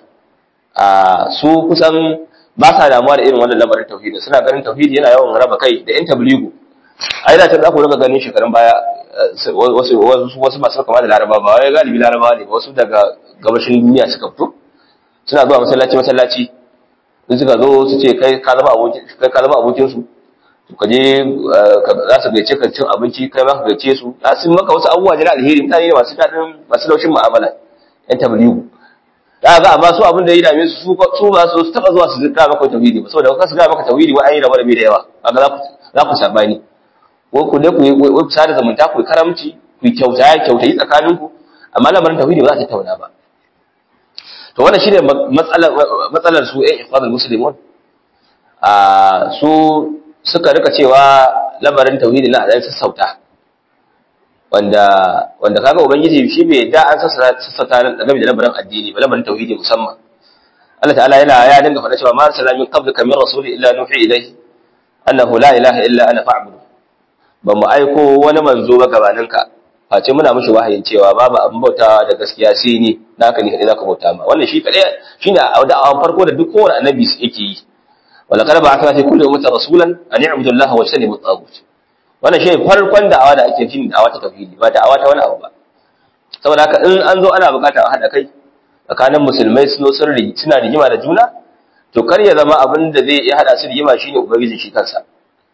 su kusan ba sa damuwa da irin wannan lamarin tauhidi suna ganin tauhidi yana yawan raba kai da yan tabligu ai da ta za ku rika ganin shekarun baya wasu wasu masu kama da laraba ba wai galibi laraba ne wasu daga gabashin duniya suka fito suna zuwa masallaci masallaci in suka zo su ce kai ka zama abokin kai ka zama abokin su to ka je za su gaice ka cin abinci kai ma ka gaice su za su maka wasu abubuwa da alheri mutane ne masu dadin masu laushin mu'amala yan tabligu da ga amma su abin da ya dame su su ba su taba zuwa su ga maka tauhidi ba saboda kasu ga maka tauhidi wa an yi rabar da yawa kaga za ku za ku sabani ko ku ne ku ku sada zumunta ku karamci ku kyauta kyauta yi tsakaninku amma lamarin tauhidi ba za ta tauna ba to wannan shine matsalar matsalar su ɗan ikhwanul muslimun a su suka rika cewa lamarin tauhidi na dan sassauta wanda wanda kaga ubangiji shi bai da an sassauta game da lamarin addini ba lamarin tauhidi musamman Allah ta'ala yana ya dinga faɗa cewa ma arsala min qablika min rasuli illa nuhi ilayhi annahu la ilaha illa ana fa'budu ba mu aiko wani manzo ba gabaninka face muna mishi wahayin cewa babu abin bauta da gaskiya sai ni naka ne kadai zaka bauta ma wannan shi kadai shine da'awan farko da duk kowane annabi yake yi wala qad ba'athna fi kulli ummatin rasulan an i'budu Allah wa yajtanibu at-taghut wannan shi farkon da'awa da ake yin da'awa ta tauhidi ba da'awa ta wani abu ba saboda haka in an zo ana bukata a hada kai tsakanin musulmai sun sirri suna rigima da juna to kar ya zama abin da zai iya hada su rigima shine ubangiji shi kansa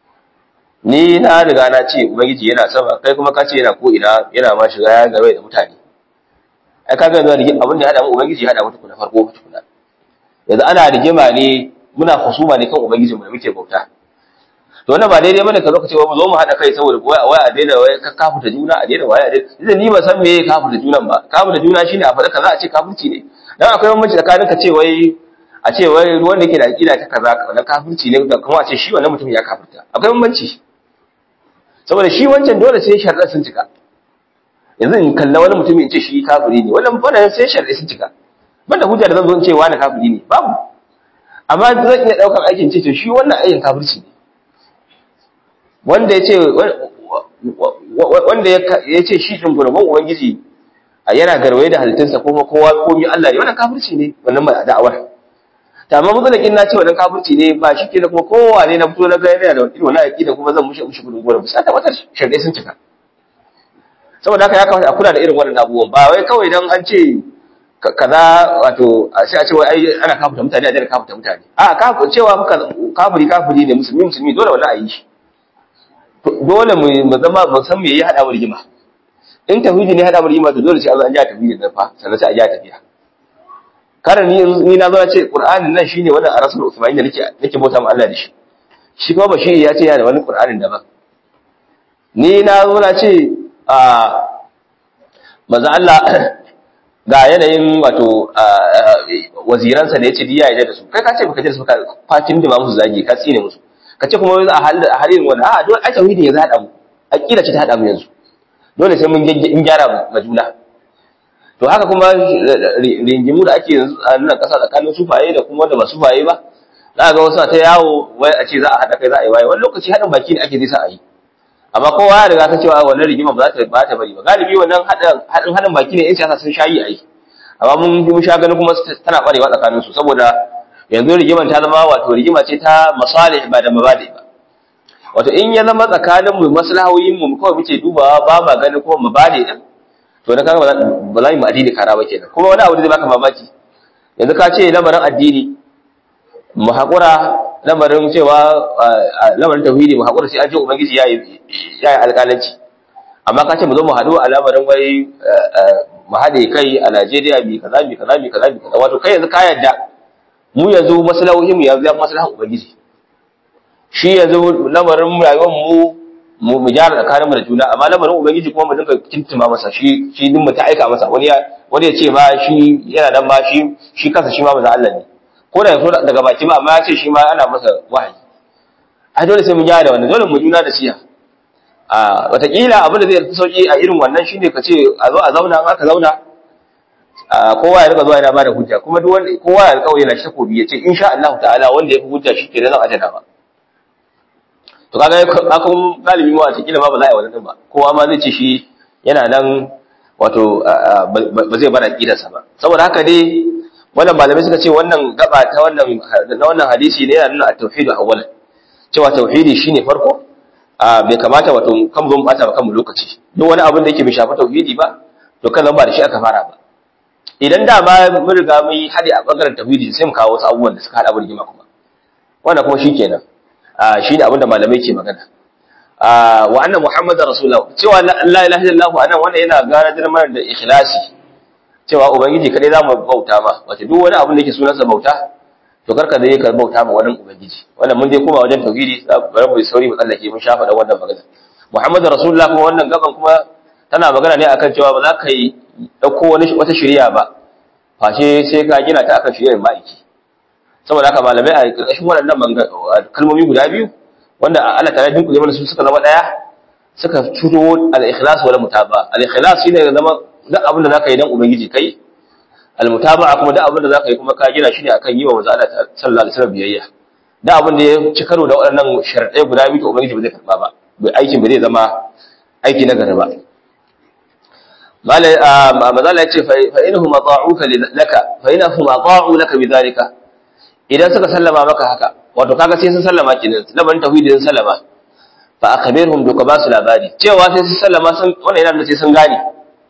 ni na riga na ce ubangiji yana sama kai kuma ka ce yana ko ina yana ma shiga ya gabe da mutane ai kaga yanzu rigima abin da ya hada mu ubangiji ya hada mu tukuna farko tukuna yanzu ana rigima ne muna husuma ne kan ubangiji mu da muke bauta to wannan ba daidai bane ka zo ka ce mu zo mu hada kai saboda wai wai a daina wai ka kafuta juna a daina wai a daina ni ba san me kafuta junan ba kafuta juna shine a faɗa kaza a ce kafirci ne dan akwai bambanci tsakanin ka ce wai a ce wai wanda yake da aqida ta kaza wannan kafirci ne da kuma a ce shi wannan mutum ya kafirta akwai bambanci saboda shi wancan dole sai sharɗa sun cika yanzu in kalla wani mutum in ce shi kafiri ne wannan wannan sai sharɗa sun cika banda hujja da zan zo in ce wani kafiri ne babu amma zan iya ɗaukar aikin ce to shi wannan aikin kafirci ne wanda ya ce wanda ya ce shi ɗin gurban ubangiji yana garwaye da halittunsa kuma kowa komi Allah ne wannan kafirci ne wannan mai da'awar ta amma mutsalakin na ce wannan kafirci ne ba shi ke da kuma kowa ne na fito na ga yana da irin wannan aqida kuma zan mushe mushe gudun gura sai tabbatar sharɗe sun cika saboda haka ya kamata a kula da irin wannan abubuwan ba wai kawai dan an ce kaza wato sai a ce wai ai ana kafirta mutane a daina kafirta mutane a kafir cewa kafiri kafiri ne musulmi musulmi dole wannan a yi shi dole mu zama mu san me ya hada mu rigima in tauhidi ne hada mu rigima to dole sai an ja tauhidi da fa sannan sai a ja tafiya kada ni ni na zo na ce qur'anin nan shine wannan arasul usmani da nake nake bauta ma Allah da shi shi kuma bashiri ya ce yana da wani qur'anin daban ni na zo na ce a manzo Allah ga yanayin wato waziransa da yace diya ya da su kai ka ce baka ji da su ka fatin da musu zagi ka tsine musu ka ce kuma yanzu a halin a halin wani a dole ai tauhidi ya hada mu aqida ce ta hada mu yanzu dole sai mun in gyara ma juna to haka kuma ringimu da ake yanzu a nan kasa tsakanin sufaye da kuma wanda ba sufaye ba za ga wasu ta yawo wai a ce za a hada kai za a yi waye wani lokaci hadin baki ne ake zai sa a yi amma kowa ya riga ta cewa wannan rigima ba za ta ba ta bari ba galibi wannan hadin hadin hadin baki ne yan siyasa sun shayi ai amma mun mun sha ganin kuma tana barewa tsakanin su saboda yanzu rigiman ta zama wato rigima ce ta masalih ba da mabadi ba wato in ya zama tsakanin mu maslahoyin mu kawai muke dubawa ba ma ganin kuma mabadi din to na kaga ba za mu addini kara ba kenan kuma wani abu da zai baka mamaki yanzu ka ce lamarin addini mu haƙura lamarin cewa lamarin tauhidi mu haƙura sai an ce ubangiji ya yi alƙalanci amma ka ce mu zo mu haɗu a lamarin wai mu haɗe kai a Najeriya bi kaza bi kaza bi kaza bi kaza wato kai yanzu ka yadda mu yanzu maslahohin mu yanzu ya maslahan ubangiji shi yanzu lamarin rayuwar mu mu mu gyara tsakanin mu da juna amma lamarin ubangiji kuma mu dinga kintuma masa shi shi din mu ta aika masa wani ya wani ya ce ma shi yana nan ma shi shi kansa shi ma manzo Allah ne ko da yaso daga baki ma amma ya ce shi ma ana masa wahayi ai dole sai mu gyara da wannan dole mu juna da siya a watakila abin da zai fi sauki a irin wannan shine ka ce a zo a zauna in aka zauna kowa ya rika zuwa yana bada hujja kuma duk wanda kowa ya alƙawari yana shakobi ya ce insha Allah ta'ala wanda ya fi hujja shi kenan zan ajana ba to kaga akun galibi ma wata kila ma ba za a yi wannan din ba kowa ma zai ce shi yana nan wato ba zai bar aqidarsa ba saboda haka dai wannan malamai suka ce wannan gaba ta wannan na wannan hadisi ne yana nuna at-tauhid awwalan cewa tauhidi shine farko bai kamata wato kan zo bata ba kanmu lokaci duk wani abin da yake bai shafi tauhidi ba to kan zan ba da shi aka fara ba idan da ma mun riga mun yi hadi a bangaren tauhidi sai mu kawo wasu abubuwan da suka hada abin rigima kuma wannan kuma shikenan shi ne abinda malamai ke magana wa annan muhammadar rasulullah cewa la ilaha illallah anan wannan yana gara mana da ikhlasi cewa ubangiji kadai zamu bauta ma wato duk wani abin da yake sunansa bauta to karka zai ka bauta ma wani ubangiji wannan mun dai koma wajen tauhidi bari mu sauri mu tsallake mun shafa da wannan magana muhammadar rasulullah kuma wannan gaban kuma tana magana ne akan cewa ba za ka yi dauko wani wata shari'a ba face sai ka gina ta akan shari'ar ma'aiki saboda haka malamai a ƙarƙashin waɗannan kalmomi guda biyu wanda Allah ta rajin kuje mana su suka zama ɗaya suka turo al-ikhlas wal mutaba al-ikhlas shine ya zama duk abin da zaka yi dan ubangiji kai al-mutaba kuma duk abin da zaka yi kuma ka gina shi ne akan yi wa manzo Allah sallallahu alaihi wasallam biyayya duk abin da ya ci karo da waɗannan sharadai guda biyu to ubangiji ba zai karba ba bai aikin ba zai zama aiki na gari ba malai mazala ya ce fa inhum ata'uka laka fa inhum ata'u laka bidhalika idan suka sallama maka haka wato kaga sai sun sallama kenan labarin tauhidi sun sallama fa akhbirhum duka ba su labari cewa sai sun sallama sun wannan yana da sai sun gane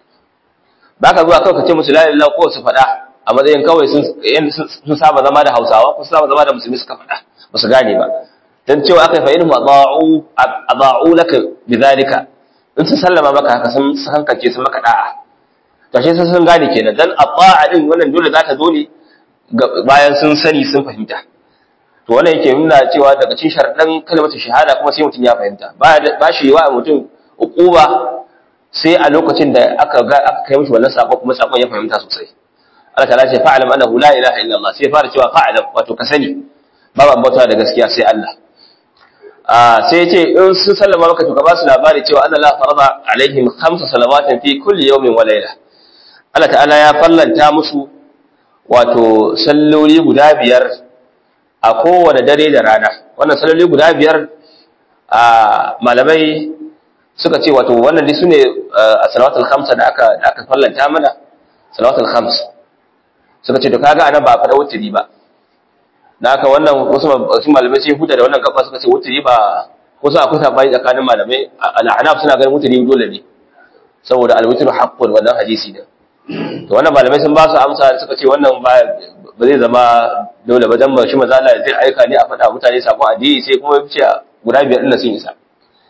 baka zuwa kawai ka ce musu la ilaha ko su faɗa a matsayin kawai sun sun saba zama da Hausawa ko sun saba zama da musulmi suka faɗa ba su gane ba dan cewa akai fa inhum adha'u adha'u laka bidhalika in sun sallama maka haka sun hankace sun maka da'a to shi sun gane kenan dan ata'a din wannan dole za ta zo ne bayan sun sani sun fahimta to wannan yake nuna cewa daga cikin sharadan kalmar shahada kuma sai mutum ya fahimta ba shi wa mutum uquba sai a lokacin da aka ga aka kai mishi wannan sako kuma sakon ya fahimta sosai Allah ta'ala ce fa'alam annahu la ilaha illa Allah sai fara cewa fa'alam wato ka sani babu bauta da gaskiya sai Allah a sai yace in sun sallama maka to ka ba su labari cewa Allah la farada alaihim khamsa salawatin fi kulli yawmin wa layla Allah ta'ala ya fallanta musu wato salloli guda biyar a kowane dare da rana wannan salloli guda biyar a malamai suka ce wato wannan dai sune a salawatul khamsa da aka da aka fallanta mana salawatul khams suka ce to kaga anan ba fada wuturi ba da haka wannan wasu wasu malamai sai huta da wannan kafa suka ce wuturi ba wasu akwai sabani tsakanin malamai al'anaf suna ganin wuturi dole ne saboda al-wutru haqqun wannan hadisi ne to wannan malamai sun ba su amsa suka ce wannan ba ba zai zama dole ba dan shi maza Allah zai aika ne a faɗa mutane sakon addini sai kuma ce guda biyar din sun isa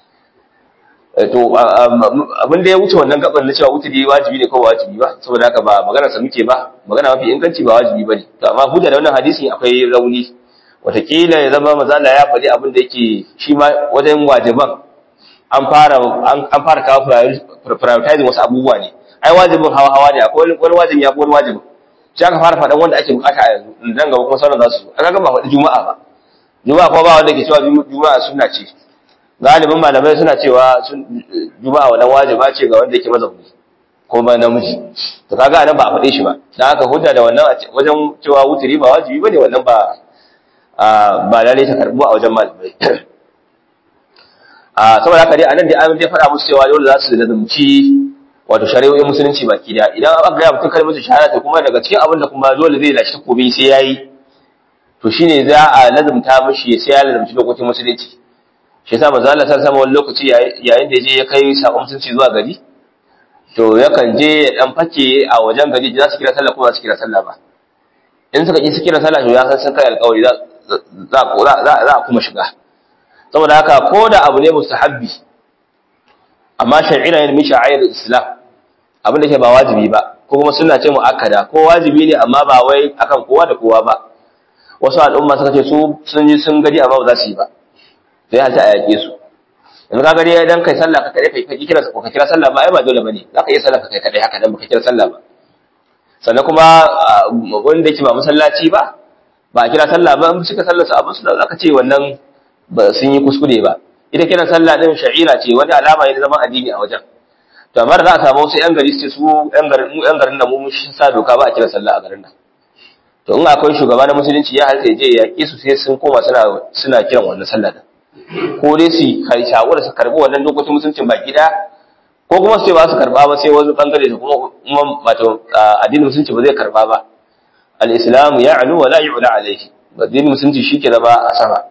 to abin da ya wuce wannan gaban na cewa wuturi wajibi ne ko wajibi ba saboda haka ba magana sa muke ba magana mafi inganci ba wajibi bane to amma hujja da wannan hadisi akwai rauni watakila ya zama maza Allah ya faɗi abin da yake shi ma wajen wajiban an fara an fara kawo prioritizing wasu abubuwa ne ai wajibin hawa hawa ne akwai wani wajibi ya wani wajibin sai aka fara faɗan wanda ake bukata a yanzu dan gaba kuma sauran za su aka ga ba faɗi juma'a ba juma'a kuma ba wanda ke cewa juma'a sunna ce galibin malamai suna cewa juma'a wannan wajiba ce ga wanda yake mazauni ko ba namiji to kaga anan ba a faɗe shi ba dan haka hujja da wannan wajen cewa wuturi ba wajibi bane wannan ba ba lalle ta karbu a wajen malamai a saboda haka dai anan dai an dai faɗa musu cewa dole za su lazumci wato shari'o'in musulunci baki da idan aka ga mutum kalmar shahada to kuma daga cikin abin da kuma dole zai lashi takobi sai yayi to shine za a lazumta mishi sai ya lazumci lokacin musulunci shi yasa manzo Allah sallallahu alaihi wani lokaci yayin da je ya kai sakon musulunci zuwa gari to yakan je ya dan fake a wajen gari za su kira sallah ko za su kira sallah ba in suka ki su kira sallah to ya san sun kai alƙawari za za za a kuma shiga saboda haka ko da abu ne mustahabbi amma shar'ina ne min sha'air islam abin da ke ba wajibi ba ko kuma suna ce mu'akkada ko wajibi ne amma ba wai akan kowa da kowa ba wasu al'umma suka ce su sun yi sun gadi amma ba za su yi ba sai halta a yaƙe su yanzu ka gari dan kai sallah ka kai kai kira ko ka kira sallah ba ai ba dole bane za ka iya sallah ka kai kadai haka dan baka kira sallah ba sannan kuma wanda yake ba masallaci ba ba a kira sallah ba in suka sallar su abin su da ka ce wannan ba sun yi kuskure ba ita kiran sallah din sha'ira ce wani alama ne zama addini a wajen to amma da za a samu wasu yan gari su su yan garin mu yan garin da mu mun sa doka ba a kira sallah a garin nan to in akwai shugaba na musulunci ya halta je ya ki su sai sun koma suna suna kiran wannan sallah din ko dai su kai shawara su karbi wannan dokokin musuluncin baki da ko kuma su ce ba su karba ba sai wani bangare da kuma kuma wato addinin musulunci ba zai karba ba al-islamu ya'lu wa la yu'la alayhi addinin musulunci shi ke zama a sama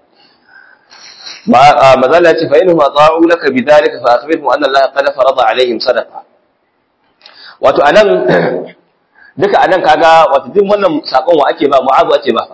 mazala ce fa'inu ma ta'u laka bidalika fa akhbirhum anna Allah qad farada alaihim sadaqa wato anan duka anan kaga wato duk wannan sakon wa ake ba mu'azu ake ba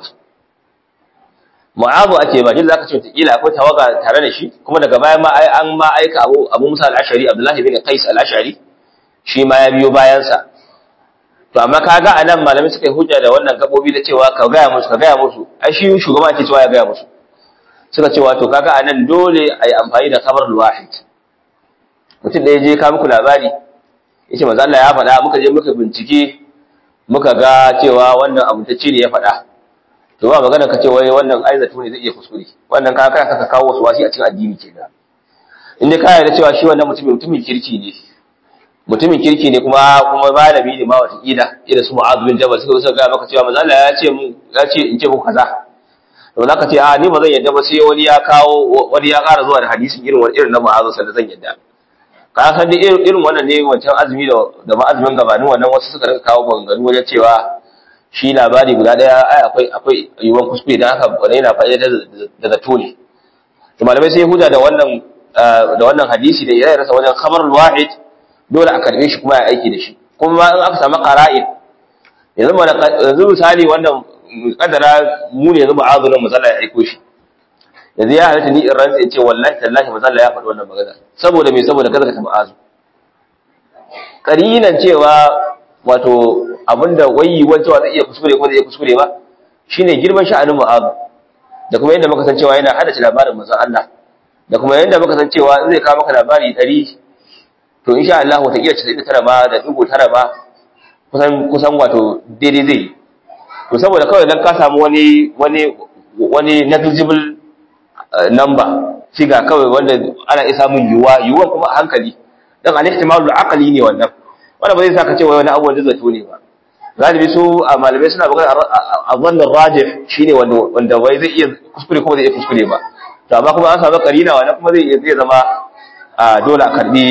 mu'azu ake ba duk zaka ce kila akwai tawaga tare da shi kuma daga baya ma ai an ma aika Abu Abu Musa al-Ash'ari Abdullah ibn Qais al-Ash'ari shi ma ya biyo bayan sa to amma kaga anan malamai suka yi hujja da wannan gabobi da cewa ka ga musu ka ga musu ai shi shugaba ake cewa ya ga musu suka ce wato kaga anan dole a yi amfani da kabar wahid mutum da ya je ka muku labari ya ce Allah ya faɗa muka je muka bincike muka ga cewa wannan abu ta ne ya faɗa to ba magana ka ce wai wannan aizatu ne zai iya kuskure wannan ka kana ka kawo wasu wasi a cikin addini kenan in dai ka yarda cewa shi wannan mutumin mutumin kirki ne mutumin kirki ne kuma kuma malami ne ma wata kila ila su mu'adh bin jabal suka ga maka cewa manzo Allah ya ce mu ya ce in ce muku kaza to za ka ce a ni ba zan yadda ba sai wani ya kawo wani ya ƙara zuwa da hadisin irin wani irin na ma'azu sanda zan yadda ka san da irin wannan ne wancan azumi da da ma'azumin gabanin wannan wasu suka rika kawo maganganu wajen cewa shi labari guda daya ai akwai akwai yiwuwar kuskure dan haka wani yana fa'ida da zato ne to malamai sai huda da wannan da wannan hadisi da ya rasa wajen khabarul wahid dole a karbe shi kuma ya aiki da shi kuma in aka samu qara'in yanzu yanzu misali wannan kadara mu ne yanzu ma'azu nan mazalla ya aiko shi yanzu ya halatta ni in rantsa in ce wallahi tallahi mazalla ya faɗi wannan magana saboda me saboda kaza ka ma'azu karinan cewa wato abinda wayi wancewa zai iya kuskure ko zai iya kuskure ba shine girman sha'anin ma'azu da kuma yadda muka san cewa yana hadace labarin manzon Allah da kuma yadda muka san cewa in zai kawo maka labari ɗari to insha Allah wata iya 99 ba da dubu tara ba kusan kusan wato daidai zai to saboda kawai dan ka samu wani wani wani negligible number figa kawai wanda ana iya samun yuwa yuwan kuma a hankali dan al-ihtimalul aqli ne wannan wanda ba zai saka cewa wani abu da zato ne ba galibi su a malamai suna magana a wannan rajih shine wanda wanda wai zai iya kuskure kuma zai iya kuskure ba to amma kuma an samu karina wannan kuma zai zai zama dole a karbi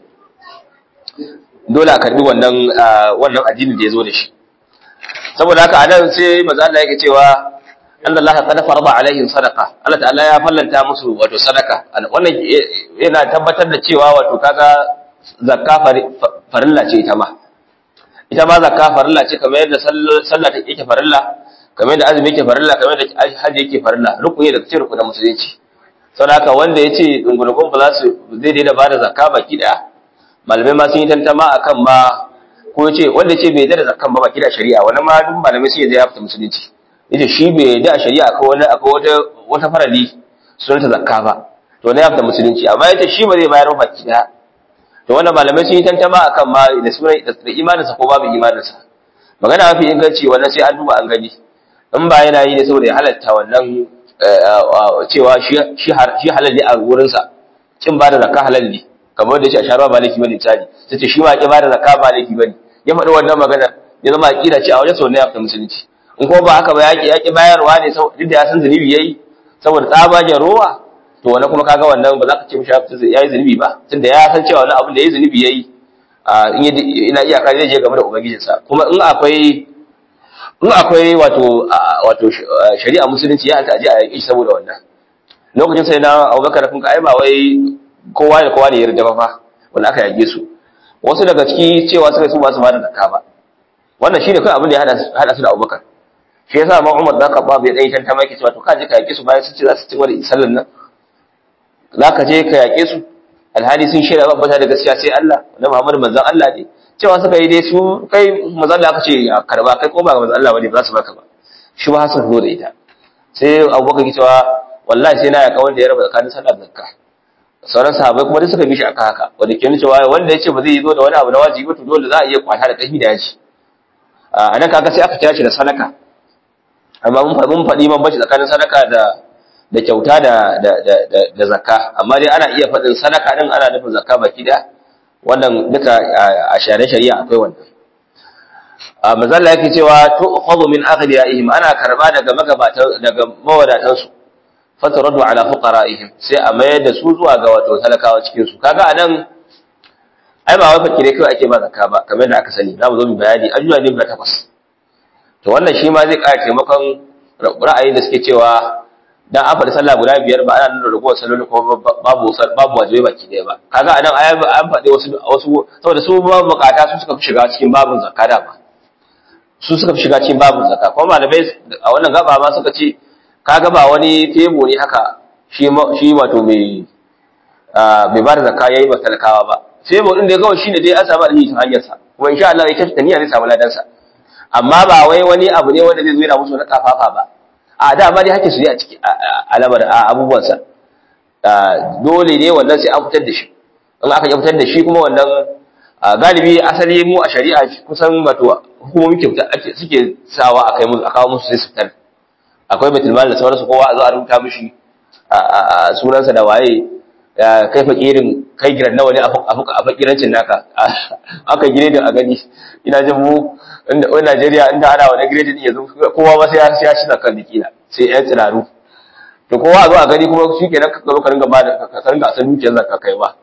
dole a karbi wannan wannan addinin da ya zo da shi saboda haka anan sai manzo Allah yake cewa anna Allah qad farada alaihim sadaqa Allah ta'ala ya fallanta musu wato sadaka wannan yana tabbatar da cewa wato kaga zakka farilla ce ita ma ita ma zakka farilla ce kamar yadda sallah take yake farilla kamar yadda azumi yake farilla kamar yadda hajji yake farilla rukuni da cikin rukunin musulunci saboda haka wanda yace dungurgun ba za su zai daina bada zakka baki daya malamai ma sun yi tantama akan ma ko yace wanda yace bai da zakkan ba baki da shari'a wannan ma duk malamai sun yi da ya fita musulunci yace shi bai da shari'a akwai wani akwai wata wata farali sunanta zakka ba to ne ya fita musulunci amma yace shi ba zai bayar ba baki daya to wannan malamai sun yi tantama akan ma da sunan da imaninsa ko babu imaninsa magana mafi inganci wannan sai an duba an gani in ba yana yi ne saboda ya halatta wannan cewa shi halal ne a wurinsa kin ba da zakka halal ne kamar da shi a sharuwa ba laifi bane tsari sai ce shi ma ki ba da zakka ba laifi bane ya faɗi wannan magana ya zama aqida ce a wajen sau ne ya fita musulunci in kuma ba haka ba yaki yaki bayarwa ne duk da ya san zunubi yayi saboda tsabagen rowa to wannan kuma kaga wannan ba za ka ce mishi ya yi zunubi ba tunda ya san cewa wani abin da ya yi zunubi ya yi ina iyaka zai je game da ubangijinsa kuma in akwai in akwai wato wato shari'a musulunci ya ta aje a yaki saboda wannan lokacin sai na Abubakar kun ai ba wai kowa da kowa ne ya yarda ba fa wanda aka yage su wasu daga ciki cewa suka su ba su ba da zakka ba wannan shine kai abin da ya hada hada su da Abubakar shi yasa ma Umar da Khattab ya dai tantama yake cewa to ka je ka yake su bayan sun ce za su ci wani sallan nan zaka je ka yake su alhali sun shaida ba bata da gaskiya sai Allah na Muhammad manzon Allah ne cewa suka yi dai su kai manzon Allah aka ce a karba kai ko ba manzon Allah bane ba za su baka ba shi ba su zo da ita sai Abubakar ya cewa wallahi sai na yaka wanda ya raba tsakanin sallah da zakka sauran sahabbai kuma duk suka bi shi aka haka wanda ke nuna cewa wanda ya ce ba zai zo da wani abu na wajibi to dole za a iya kwata da ƙarfi da yaji a nan kaga sai aka kira shi da sadaka amma mun faɗi mun faɗi bambanci tsakanin sadaka da da kyauta da da da da zakka amma dai ana iya faɗin sadaka din ana nufin zakka baki da wannan duka a shari'a shari'a akwai wannan a mazalla yake cewa tu'khadhu min aghniyaihim ana karba daga magabatan daga mawadatan su fataradu ala fuqara'ihim sai a mayar da su zuwa ga wato talakawa cikin su kaga anan ai ba wai fakire kai ake ba zakka ba kamar da aka sani zamu zo mu bayani ajuwa ne guda takwas to wannan shi ma zai ƙara taimakon ra'ayin da suke cewa dan an faɗi sallah guda biyar ba ana nuna ragowar salloli ko babu babu wajibai baki ɗaya ba kaga anan ai an faɗi wasu wasu saboda su ba bukata su suka fi shiga cikin babun zakka da ba su suka fi shiga cikin babun zakka kuma malamai a wannan gaba ma suka ce kaga ba wani tebo ne haka shi shi wato mai mai ba da zakka yayi ba talakawa ba tebo din da kawai shine dai an samu alheri ta hanyar sa kuma insha Allah ya kafa niyya zai samu ladan sa amma ba wai wani abu ne wanda zai zo yana musu na kafafa ba a da ma dai hake su ne a ciki alamar abubuwan sa dole ne wannan sai an fitar da shi in aka yi fitar da shi kuma wannan galibi asali mu a shari'a kusan wato hukumomi kyauta ake suke sawa a kai musu a kawo musu sai su fitar akwai baitul mal da sauransu kowa a zo a rubuta mishi sunansa da waye kai fakirin kai giran nawa ne a fakirancin naka aka gire da a gani ina jin mu inda wani Najeriya inda ana wani gire din yanzu kowa ba sai ya sai ya ci zakan dikila sai yan tsiraru to kowa a zo a gani kuma shi kenan ka zo ka ringa ba da ka ringa san dukiyar zakka kai ba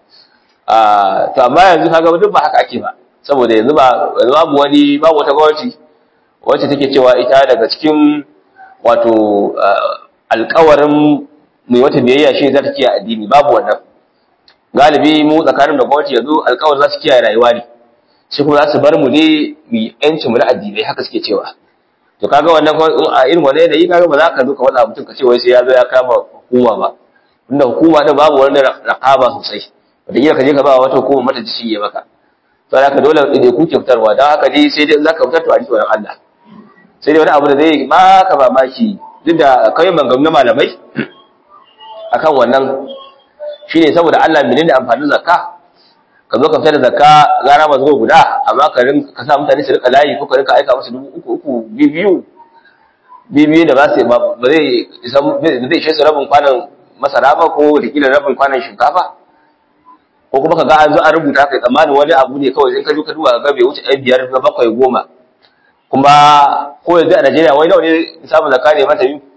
to amma yanzu kaga duk ba haka ake ba saboda yanzu ba yanzu babu wani babu wata gwamnati wacce take cewa ita daga cikin wato alkawarin mai wata biyayya shi za ta kiyaye addini babu wannan galibi mu tsakanin da gwamnati yanzu alkawarin za su kiyaye rayuwa ne shi kuma za su bar mu ne mu yancin mu na addinai haka suke cewa to kaga wannan a irin wannan yanayi kaga ba za ka zo ka wada mutum ka ce wai sai ya zo ya kama hukuma ba inda hukuma din babu wani raqaba sosai wanda ka je ka ba wata hukuma mata ci ya maka to haka dole ne ku fitarwa dan haka dai sai dai za ka fitar to a ji tsoron Allah sai dai wani abu da zai maka mamaki duk da kawai mangamu na malamai akan wannan shine saboda Allah menene amfanin zakka ka zo ka fitar da zakka gara ba zo guda amma ka rin ka sa mutane su rika layi ko ka rika aika musu dubu uku uku biyu biyu da ba su ba zai isa zai ishe su rabin kwanan masara ba ko da kila rabin kwanan shinkafa ko kuma ka ga an zo an rubuta kai tsammanin wani abu ne kawai in ka zo ka duba ga bai wuce ɗan biyar na bakwai goma kuma ko yanzu a Najeriya wai nawa ne samun zakka ne mata biyu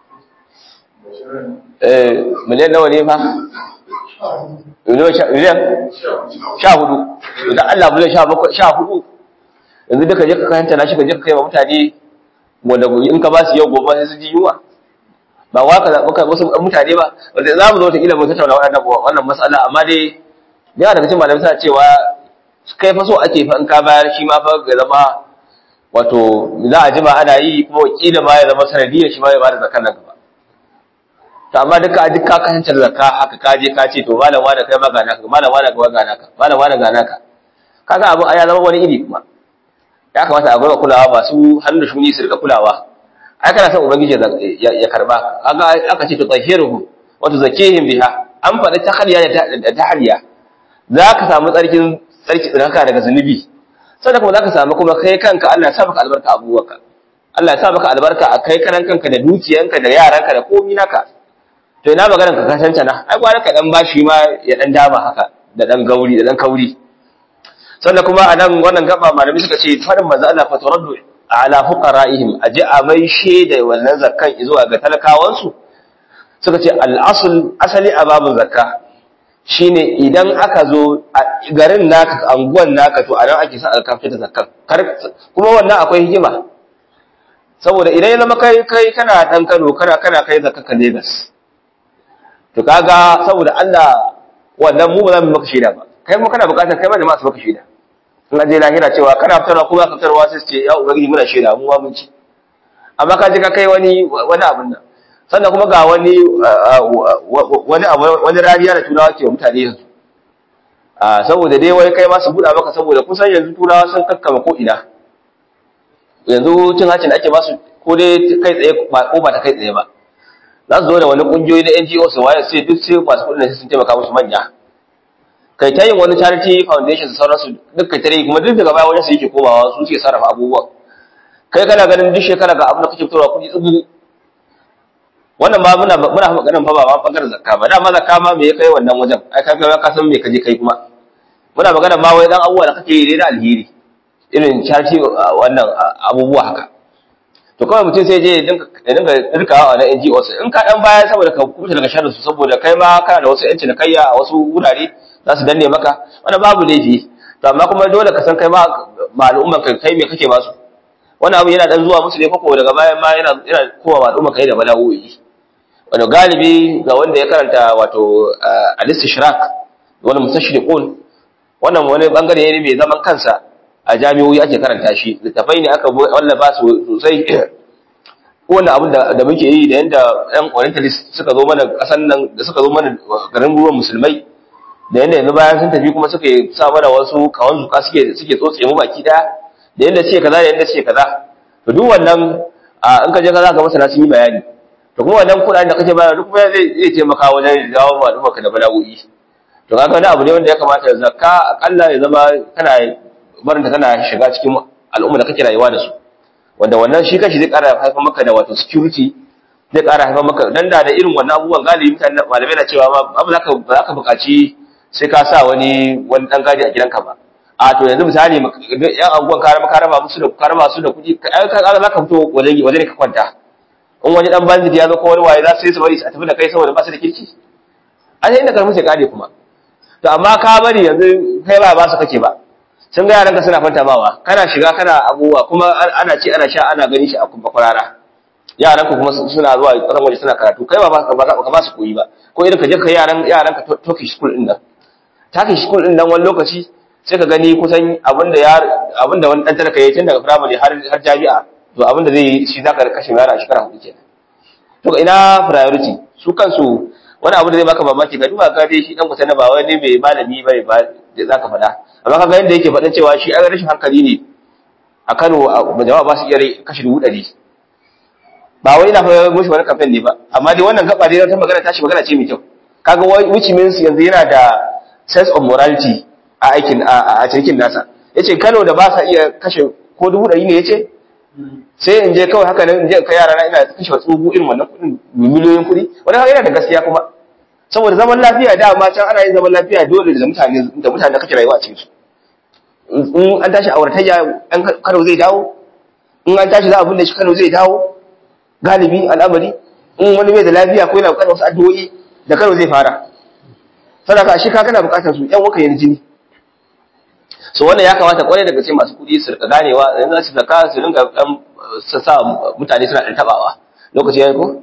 eh miliyan nawa ne fa miliyan sha hudu idan Allah miliyan sha bakwai sha hudu yanzu duka je ka kayanta na shi ka je ka kai wa mutane wanda in ka ba su yau gobe sai su ji yunwa ba wa ka zaɓi kai wasu mutane ba wanda za mu zo ta kila mu tattauna wannan wannan matsala amma dai yana daga cikin malamai suna cewa kai fa so ake fa in ka bayar shi ma fa ga zama wato za a jima ana yi kuma wakila ma ya zama sanadiyar shi ma ya bada zakar nan gaba to amma duka duk ka kasance da zakka haka ka je ka ce to malam wani kai ma ga naka malam wani ga ga naka malam wani ga naka kaga abu ya zama wani iri kuma ya kamata a gwada kulawa masu hannu da shuni su rika kulawa ai kana son ubangiji ya karba kaga aka ce to tahiruhum wa tuzakihim biha an faɗi tahliya da tahliya za ka samu tsarkin tsarki tsarkaka daga zunubi sannan kuma za ka samu kuma kai kanka Allah ya sa maka albarka abubuwanka Allah ya sa maka albarka a kai karan kanka da dukiyanka da yaranka da komi naka to ina maganar ka kasance na ai gwara ka dan bashi ma ya dan dama haka da dan gauri da dan kauri sannan kuma a nan wannan gaba malami suka ce farin manzo Allah fa turaddu ala fuqara'ihim aji a mai sheda wannan zakkan zuwa ga talakawansu suka ce al'asul asali a babin zakka shine idan aka zo a garin naka anguwan naka to a nan ake sa aka fita zakkan kuma wannan akwai hikima saboda idan ya zama kai kai kana dan Kano kana kana kai zakka ka Lagos to kaga saboda Allah wannan mu ba za mu maka shaida ba kai mu kana bukatar kai ma da masu maka shaida in an je lahira cewa kana fitarwa ko za ka fitarwa sai su ce ya ubangiji muna shaida mu ma mun ci amma ka je ka kai wani wani abin nan sannan kuma ga wani wani wani rariya da turawa ke mutane yanzu saboda dai wai kai ma su buɗa maka saboda kusan yanzu turawa sun kakkama ko ina yanzu cin hacin da ake basu ko dai kai tsaye ko ba ta kai tsaye ba za su zo da wani kungiyoyi na NGO su waye sai duk sai masu kudin sun taimaka musu manya kai ta yin wani charity foundation su sauransu duk kai tare kuma duk daga baya wajen su yake komawa su suke sarrafa abubuwan kai kana ganin duk shekara ga abin da kake fitarwa kuɗi tsubu wannan ba muna muna maganar fa ba ma bangaren zakka ba dama zakka ma me ya kai wannan wajen ai ka ga ka san me kaje kai kuma muna magana ma wai dan abubuwa da kake yi da alheri irin charity wannan abubuwa haka to kawai mutum sai je ya dinga rikawa na NGOs in ka dan baya saboda ka kubuta daga sharri su saboda kai ma kana da wasu yanci na kayya a wasu wurare za su danne maka wannan babu laifi to amma kuma dole ka san kai ma al'umman kai kai me kake ba su wannan abu yana dan zuwa musu ne ko daga bayan ma yana yana kowa al'umma kai da bala'o'i wanda galibi ga wanda ya karanta wato al-istishrak wani mustashriqun wannan wani bangare ne mai zaman kansa a jami'o'i ake karanta shi littafai ne aka wallafa su sosai wanda abin da muke yi da yanda yan orientalist suka zo mana kasan nan da suka zo mana garin ruwan musulmai da yanda yanzu bayan sun tafi kuma suka sa mana wasu kawan zuka suke suke tsotse mu baki daya da yanda suke kaza da yanda suke kaza to duk wannan in ka je ka zaka masa sun yi bayani to kuma wannan kuɗaɗen da kake bayar duk kuma zai zai taimaka wajen dawo ma al'umma ka da bala'o'i to kaga wani abu ne wanda ya kamata zakka akalla ya zama kana barinta tana shiga cikin al'umma da kake rayuwa da su wanda wannan shi kashi zai ƙara haifar maka da wato security zai ƙara haifar maka dan da da irin wannan abubuwan galibi mutane malamai na cewa ma abu zaka ba zaka buƙaci sai ka sa wani wani dan gadi a gidanka ba a to yanzu misali yan abubuwan ka raba ka raba musu da ka raba su da kuɗi ai ka za ka fito waje waje ka kwanta in wani dan bandit ya zo ko wani waye za su yi su bari a tafi da kai saboda ba su da kirki a sai inda karfi sai kare kuma to amma ka bari yanzu kai ba ba su kake ba sun ga yaranka suna fantamawa kana shiga kana abubuwa kuma ana ci ana sha ana gani shi a kuma kwarara yaranka kuma suna zuwa kasan waje suna karatu kai ba ba ba su koyi ba ko irin ka je ka yaran yaranka Turkish school din nan Turkish school din nan wani lokaci sai ka gani kusan abinda ya abinda wani dan talaka yayi tun daga primary har har jami'a to abinda zai yi shi zaka kashe yara a shekara hudu kenan to ina priority su kansu wani abu da zai baka mamaki ga duba ga dai shi dan kusa na ba wani mai malami bai ba za ka faɗa amma kaga yadda yake faɗin cewa shi an rashin hankali ne a Kano jama'a ba su iya kashe dubu ɗari ba wai ina fa mushi wani kafin ne ba amma dai wannan gaba dai ta magana tashi magana ce mai kyau kaga which means yanzu yana da sense of morality a aikin a cikin nasa yace Kano da ba sa iya kashe ko dubu ɗari ne yace sai in je kawai haka nan in je kai yara na ina kashe tsugu irin wannan kuɗin miliyoyin kuɗi wani haka yana da gaskiya kuma saboda zaman lafiya da ma can ana yin zaman lafiya dole da mutane da mutane da kake rayuwa a cikin su in an tashi auratayya an Kano zai dawo in an tashi za a binne shi Kano zai dawo galibi al'amari in wani bai da lafiya ko yana bukatar wasu addu'o'i da Kano zai fara sadaka shi ka kana bukatar su yan waka yin jini so wannan ya kamata kwarai daga cikin masu kuɗi su rika ganewa yanzu su zaka su ringa dan sa mutane suna dan tabawa lokaci yayi ko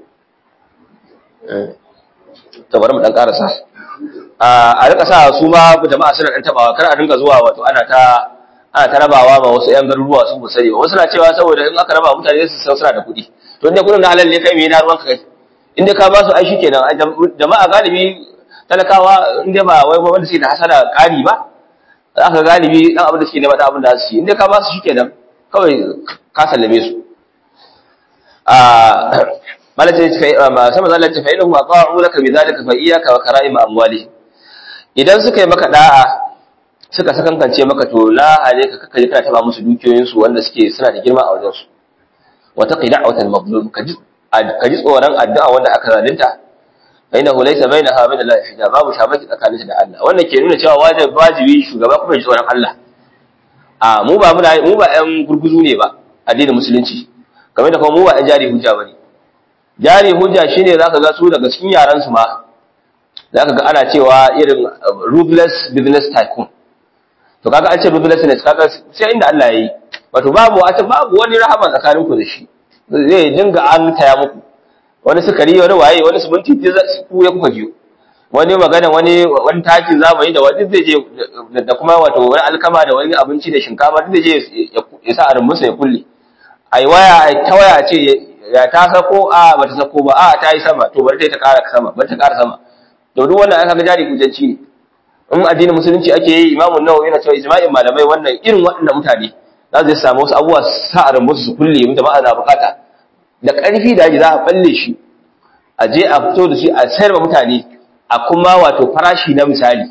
to bari mu dan karasa a rika sa su ma jama'a suna dan tabawa kar a dinga zuwa wato ana ta ana ta rabawa ma wasu yan garuruwa su musari ba wasu na cewa saboda in aka raba mutane su san suna da kuɗi to inda kuɗin na halal ne kai me na ruwan kai inda ka ba su ai shikenan jama'a galibi talakawa inda ba wai wanda suke da hasara ƙari ba aka galibi dan abin da suke nema da abin da su yi inda ka ba su shikenan kawai ka sallame su a malaka ce kai ma sama zalla ce fa idan ma ta'u laka bi zalika fa iyyaka wa kara'im amwali idan suka yi maka da'a suka sakankance maka to la hale ka kaka kana taba musu dukiyoyin su wanda suke suna da girma a wajen su wa taqi da'watal mazlum ka ji ka ji tsoron addu'a wanda aka zalunta bainahu laysa bainaha min Allah hijab babu shamaki tsakaninta da Allah wannan ke nuna cewa wajibi wajibi shugaba kuma ji tsoron Allah a mu ba mu ba ƴan gurguzu ne ba addinin musulunci kamar da kuma mu ba ƴan jari hujja bane jari hujja shine zaka ga su daga cikin yaran su ma zaka ga ana cewa irin ruthless business tycoon to kaga an ce ruthlessness kaga sai inda Allah yayi wato babu wata babu wani rahama tsakanin ku da shi zai dinga an taya muku wani sukari wani waye wani suminti ku ya kuka jiyo wani magana wani wani takin zamani da wani zai je da kuma wato wani alkama da wani abinci da shinkafa duk zai je ya sa a rumbunsa ya kulle ai waya ai ta waya ce ya ta sako a bata sako ba a ta yi sama to bari ta ƙara sama bari ta ƙara sama to duk wannan aka ga jari kujanci ne in addinin musulunci ake yi imamu nawawi yana cewa ijma'in malamai wannan irin waɗannan mutane za su samu wasu abubuwa sa a rumbunsu su kulle mu jama'a na bukata da ƙarfi da yaji za a balle shi a je a fito da shi a sayar wa mutane a kuma wato farashi na misali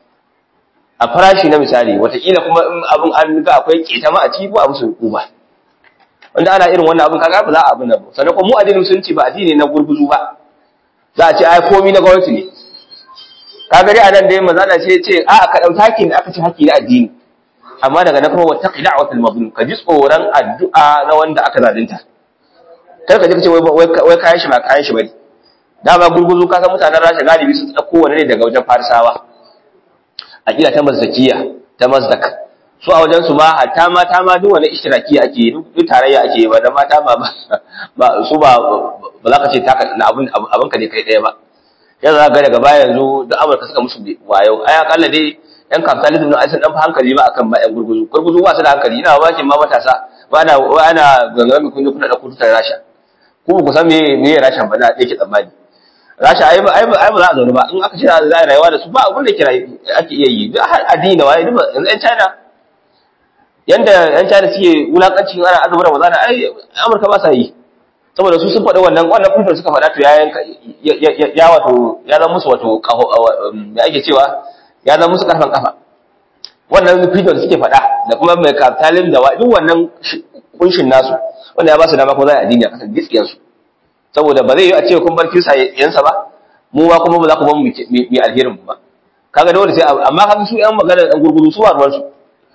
a farashi na misali wataƙila kuma in abin an ga akwai keta ma a ciki ko a musu hukuma wanda ana irin wannan abin kaga ba za a abin nan ba sannan kuma mu addinin musulunci ba addini na gurguzu ba za a ce ai komai na gwamnati ne kaga dai anan dai manzo Allah ce ce a ka dauki hakkin da aka ce hakki na addini amma daga na kuma wattaqi da'watul mazlum ka ji tsoron addu'a na wanda aka zalunta kar ka ji kace wai wai kayan shi ba kayan shi bane dama gurguzu ka san mutanen Rasha galibi sun tsako wani ne daga wajen Farisawa aqida ta mazdakiya ta mazdak su a wajen su ma hatta mata ma duk wani ishtiraki ake yi duk tarayya ake yi ba da mata ba ba su ba ba za ka ce taka na abin abin ka ne kai daya ba yanzu za ga daga baya yanzu duk Amurka suka musu wayo ai akalla dai yan capitalism na aisan dan hankali ba akan ba yan gurguzu gurguzu ba su da hankali ina ba ma matasa ba ana ana gangamin kun kuna da kututar Rasha ku ku san me me Rasha ba na yake tsammani Rasha ai ai ai ba za a zaune ba in aka ce za a rayuwa da su ba abin da kira ake iya yi duk har addini da waye duk yanzu yan China yanda yan China suke wulakancin ana azumin Ramadan ai Amurka ba sa yi saboda su sun faɗi wannan wannan kufin suka faɗa to ya ya wato ya zama musu wato me ake cewa ya zama musu karfan kafa wannan fito da suke faɗa da kuma mai kapitalin da duk wannan kunshin nasu wanda ya ba su dama kuma za a addini a kasar gaskiyar su saboda ba zai yi a ce kun bar kisa yansa ba mu ma kuma ba za ku bar mu mi alherin ba kaga dole sai amma kaga su yan magana dan gurgudu su ba ruwan su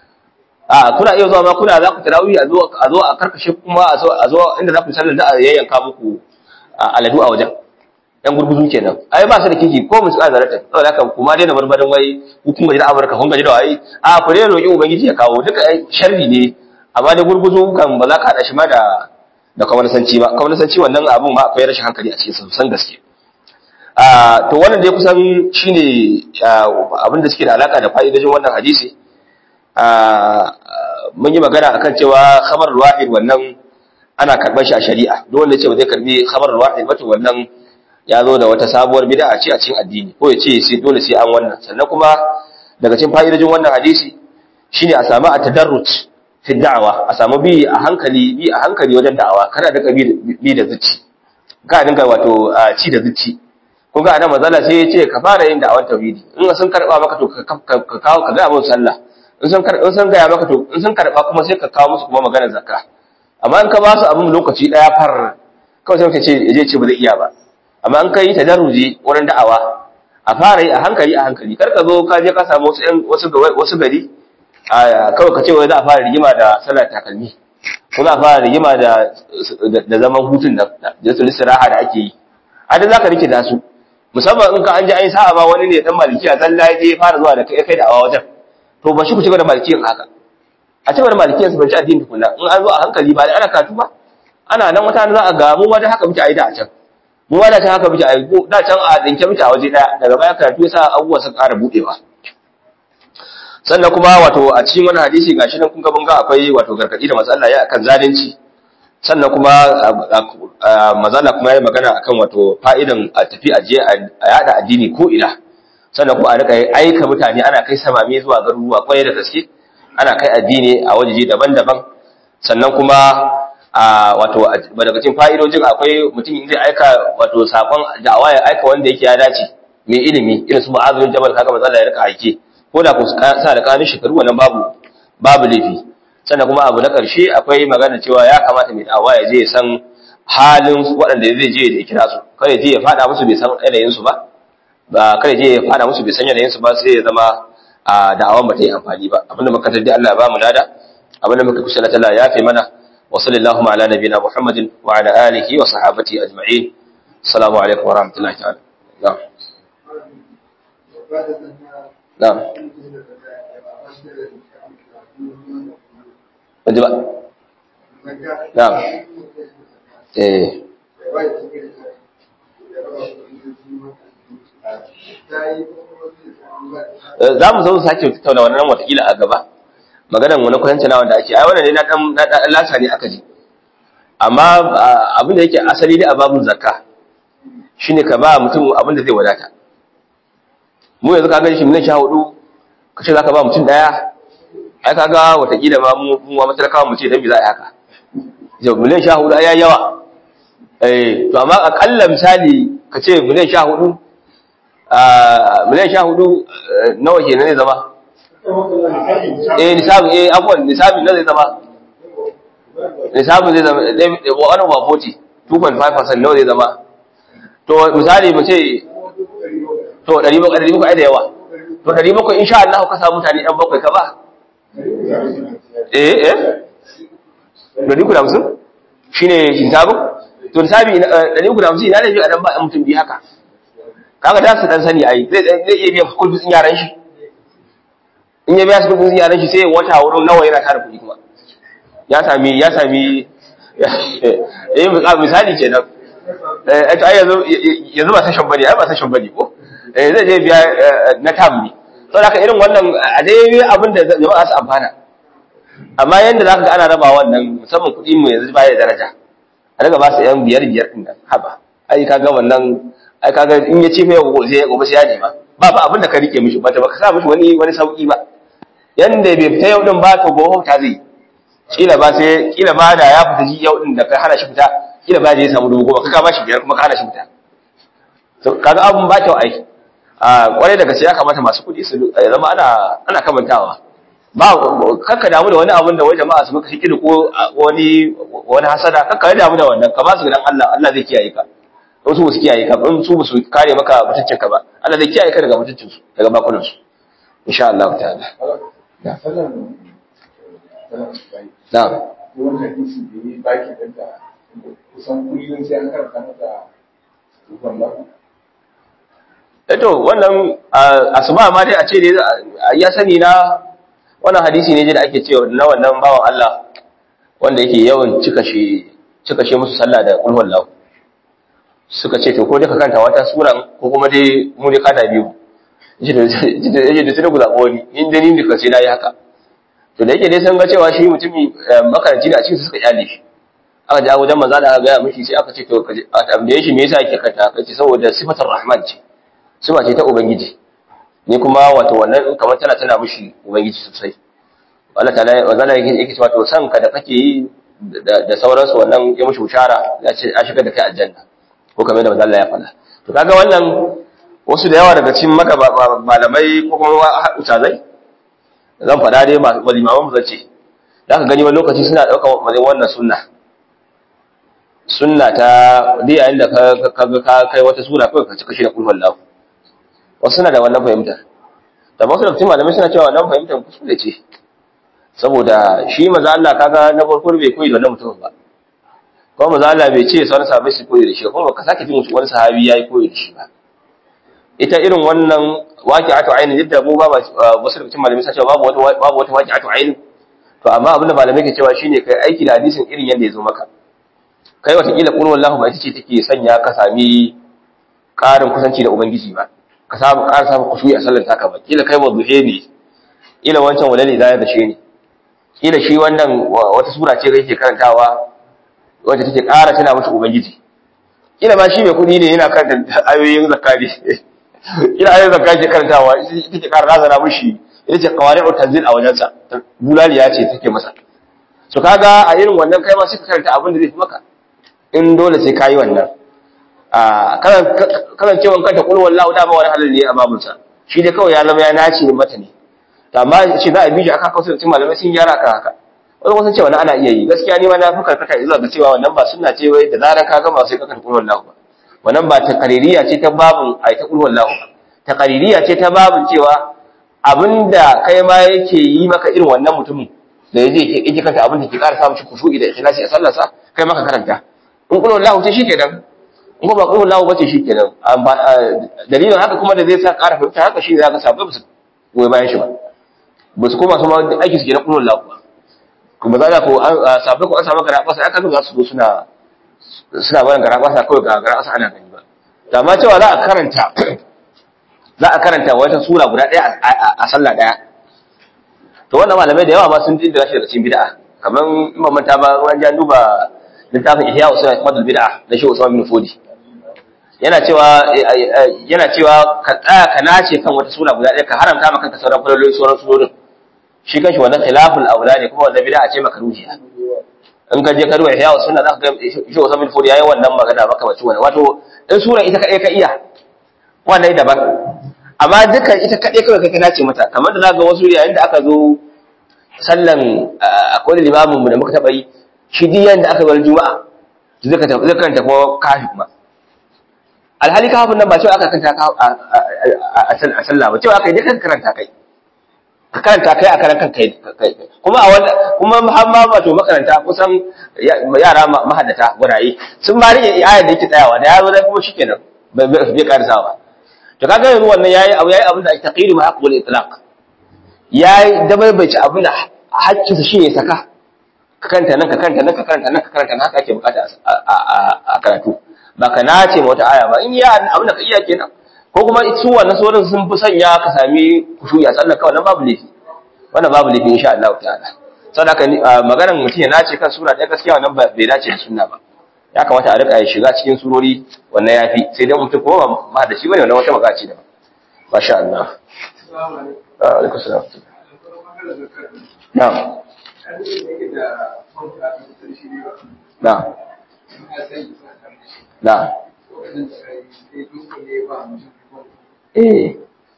a kuna iya zuwa ma kuna za ku tarawih a zo a zo a karkashe kuma a zo a zo inda za ku sallar da a yayyanka muku aladu a wajen yan gurguzu kenan ai ba su da kiki ko mu tsaya zarata saboda haka kuma dai na barbarin wai hukumar da Amurka kun gaji da wai a ku dai roki ubangiji ya kawo duka sharri ne amma dai gurguzu kan ba za ka hada shi ma da da kwamanisanci ba kwamanisanci wannan abun ma akwai rashin hankali a cikin san gaske a to wannan dai kusan shine abin da suke da alaka da fa'idojin wannan hadisi a mun yi magana akan cewa khabar wahid wannan ana karɓar shi a shari'a duk wanda ya ce ba zai karbi khabar wahid ba to wannan ya zo da wata sabuwar bid'a ce a cikin addini ko ya ce sai dole sai an wannan sannan kuma daga cikin fa'idojin wannan hadisi shine a samu at-tadarruj fi da'awa a samu bi a hankali bi a hankali wajen da'awa kana da bi da zuci ka dinga wato ci da zuci kun ga annabi mazala sai ya ce ka fara yin da'awar tauhidi in sun karba maka to ka kawo ka ga abin sallah in sun karba in sun ga maka to in sun karba kuma sai ka kawo musu kuma maganar zakka amma in ka ba su abin lokaci daya far kawai sai ka ce je ce ba zai iya ba amma an kai tadarruji wurin da'awa a fara yi a hankali a hankali kar ka zo ka je ka samu wasu wasu wasu gari kawai ka ce wai za a fara rigima da sallar takalmi ko za a fara rigima da da zaman hutun da da su lissiraha da ake yi a da zaka rike da su musamman in ka an ji an yi sa'a ba wani ne dan malikiya zalla ya je fara zuwa da kai kai da awa wajen to ba shi ku ci da malikiyan haka a ci da malikiyan su ban ci addini tukunna in an zo a hankali ba ana katu ba ana nan wata za a ga mu ma da haka muke a yi da a can mu ma da can haka muke a yi da can a dinke muke a waje daya daga baya karatu yasa abubuwa sun ƙara buɗewa sannan kuma wato a cikin wani hadisi gashi nan kun ga mun ga akwai wato gargadi da matsala ya akan zalunci sannan kuma mazala kuma ya magana akan wato fa'idan a tafi aje a yada addini ko ina sannan kuma a rika aika mutane ana kai samame zuwa garuruwa kwarai da gaske ana kai addini a wajeje daban-daban sannan kuma a wato daga cikin fa'idojin akwai mutum zai aika wato sakon da'awa ya aika wanda yake ya dace mai ilimi irin su ma'azin jabal kaga matsala ya rika aike ko da ku sa da kanun shekaru wannan babu babu laifi sannan kuma abu na ƙarshe akwai magana cewa ya kamata mai da'awa ya je ya san halin waɗanda zai je da kira su kada je ya faɗa musu bai san yanayin su ba ba kada je ya faɗa musu bai san yanayin su ba sai ya zama a da'awan ba ta yi amfani ba abinda muka tardi Allah ya ba mu lada abinda muka kusa Allah ya fi mana wa sallallahu ala nabiyina Muhammadin wa ala alihi wa sahabati ajma'in assalamu alaikum wa rahmatullahi ta'ala na'am na'am Wajen ba? Na'am. Eh. za mu zo sake tattauna wannan watakila a gaba maganar wani kwayanci na wanda ake ai wannan ne na dan na dan lasa ne aka ji amma abin da yake asali ne a babun zakka shine ka ba mutum abin da zai wadata mu yanzu ka ga shi miliyan 14 kace zaka ba mutum daya ai kaga watakila ma mu mu ma talakawa mu ce dan bi za a yi haka yau miliyan 14 ai yayi yawa eh to amma akalla misali ka ce miliyan 14 miliyan sha hudu nawa ke zai zama? eh nisabin eh abuwan nisabin na zai zama nisabin zai zama wani ba 40 2.5% nawa zai zama to misali mu ce to 700 da yawa to 700 insha Allah ka samu mutane ɗan bakwai ka ba eh eh 350 shine nisabin to nisabi 350 ina da shi a dan ba mutum bi haka kaga da su dan sani ai zai zai iya biyan kudin sun yaran shi in ya biya su kudin sun yaran shi sai wata wurin nawa yana tara kudi kuma ya sami ya sami eh misali kenan eh to ai yanzu yanzu ba sashen bane ai ba sashen bane ko eh zai je biya na tam ne saboda haka irin wannan a dai abin da jama'a su amfana amma yanda zaka ga ana raba wannan musamman kudi mu yanzu baya daraja a daga ba su yan biyar biyar din nan haba ai kaga wannan ai kaga in ya ce mai gobe sai gobe sai ya nema ba ba abin da ka rike mishi ba ta baka sa mishi wani wani sauki ba yanda bai fita yau din ba to gobe ta zai kila ba sai kila ba da ya fita ji yau din da ka hana shi fita kila ba da ya samu dubu goma ka ba shi biyar kuma ka hana shi fita to kaga abun ba kyau ai a kwarai da gaske ya kamata masu kuɗi su zama ana ana kamantawa ba kakka damu da wani abun da wai jama'a su maka hikili ko wani wani hasada kakka damu da wannan ka ba su gidan Allah Allah zai kiyaye ka wasu ba su kiyaye ka in su ba su kare maka mutuncin ka ba Allah zai kiyaye ka daga mutuncin su daga bakunan su insha Allah ta'ala na'am wannan hadisi da yi baki ɗinka kusan kullum sai an karanta mata rukun lafi eto wannan asuba ma dai a ce dai ya sani na wannan hadisi ne da ake cewa na wannan bawan Allah wanda yake yawan cika shi cika shi musu sallah da kulhu Allah suka ce to ko dai ka kanta wata sura ko kuma dai mu dai kada biyu yace da yace da sai ku zabo ni in dai ni ka sai nayi haka to da yake dai san ga cewa shi mutumi makaranci ne a cikin su suka kyale shi aka ji wajen manzo da aka ga mishi sai aka ce to a tambaye shi me yasa yake kanta aka ce saboda sifatar rahman ce sifa ce ta ubangiji ni kuma wato wannan kamar tana tana mishi ubangiji sosai Allah ta'ala wazala yake yake cewa to san ka da kake yi da sauransu wannan ya mishi bushara ya ce a shiga da kai aljanna ko kamar da Allah ya faɗa to kaga wannan wasu da yawa daga cikin maka malamai ko kuma utazai zan faɗa dai malimaman mu zace za ka gani wani lokaci suna ɗaukar wannan sunna sunna ta dai yayin da ka ka kai wata sura kawai ka cika shi da kulhu Allah wasu suna da wannan fahimtar da wasu da cikin malamai suna cewa wannan fahimtar kuskure ce saboda shi maza Allah kaga na farko bai koyi da wannan mutum ba kuma maza Allah bai ce sauran sahabbai su koyi da shi kuma ka sake jin wani sahabi yayi koyi da shi ba ita irin wannan waqi'atu aini yadda mu ba wasu da cikin malamai suna cewa babu wata babu wata waqi'atu aini to amma abinda malamai ke cewa shine kai aiki da hadisin irin yanda ya zo maka kai watakila qul wallahu ba ita ce take sanya ka sami ƙarin kusanci da ubangiji ba ka samu ƙara samu kushuyi a sallar taka ba kila kai wadduhe ne kila wancan walali da ya dashe ne kila shi wannan wata sura ce kake karantawa wacce take ƙara tana musu ubangiji kila ma shi mai kuɗi ne yana karanta ayoyin zakka ne kila ayoyin zakka ke karantawa ita ke ƙara razana mushi ita ce qawari'u tanzil a wajensa bulaliya ce take masa so kaga a irin wannan kai ma sai ka karanta abin da zai fi maka in dole sai kayi wannan kanan cewa kanta kul wallahu da ba wani halal ne a babunsa shi dai kawai ya zama ya nace mata ne amma shi za a bi shi aka kawo sai malamai sun gyara ka haka wani wasu cewa ana iya yi gaskiya ne ma na fi karkata zuwa ga cewa wannan ba sunna ce wai da zaran ka gama sai ka kanta kul wallahu ba wannan ba ta qaririya ce ta babun ai ta kul wallahu ba ta qaririya ce ta babun cewa abinda kai ma yake yi maka irin wannan mutumin da yaje yake kanta abin da ke ƙara samun shi kushu'i da ikhlasi a sallarsa kai maka karanta in kul wallahu ce shikenan in ba qul lahu bace shikenan dalilin haka kuma da zai sa ƙara fahimta haka shi zaka sabai ba su goyi bayan shi ba ba su koma su ma aiki su ke na qul lahu ba kuma za ka ko sabai ko an samu gara ba sai aka zo za su zo suna suna bayan gara ba sa kawai ga gara ana gani ba da ma cewa za a karanta za a karanta wata sura guda ɗaya a sallah ɗaya to wannan malamai da yawa ma sun dinda shi daga cikin bid'a kamar in ba manta ba an ja duba littafin ihya usul ahmad bid'a da shi usman bin fodi yana cewa yana cewa ka tsaya ka nace kan wata sura guda ɗaya ka haramta maka kanka sauran falaloli sauran surorin shi kanshi wannan khilaful aula ne kuma wannan bid'a ce makaruhiya in ka je ka ruwa ihya usul za ka ga shi usman bin fodi yayi wannan magana maka bace wannan wato in sura ita kadai ka iya wannan daban amma dukan ita kaɗai kawai kai kana ce mata kamar da zaga wasu yayin da aka zo sallan akwai limamin mu da muka taɓa yi shi diyan da aka bar juma'a zai karanta kuma kafi kuma alhali kafin nan ba cewa aka kanta a sallah ba cewa aka yi duka karanta kai ka karanta kai a karan kan kai kuma a wanda kuma muhamma wato makaranta kusan yara mahaddata guraye sun ma rike ayar da yake tsayawa da yaro da kuma shikenan bai karsawa ba to kaga yanzu wannan yayi abu yayi abin da ake taqidu ma haqqul itlaq yayi dabaibaci abin da haƙƙin sa shine saka ka kanta nan ka kanta nan ka kanta nan ka kanta nan haka ake bukata a karatu ba ka nace wata aya ba in ya abin da ka iya kenan ko kuma su wannan sauran sun fi sanya ka sami kushuyi a sallar kawai nan babu laifi wannan babu laifi insha Allah ta'ala saboda haka maganar mutum ya nace kan sura ɗaya gaskiya wannan bai dace da sunna ba ya kamata a rika ya shiga cikin surori wannan ya fi sai dai mutum kuma ma da shi bane wannan wata magana ce daban masha Allah alaikum salam na'am na'am na'am eh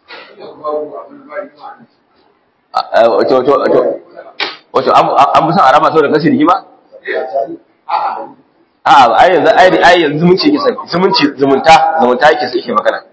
wato wato wato wato an fi son a raba sau da kasi rigima? a ai yanzu ai ai yanzu zumunci yake sai zumunci zumunta zumunta yake sai yake magana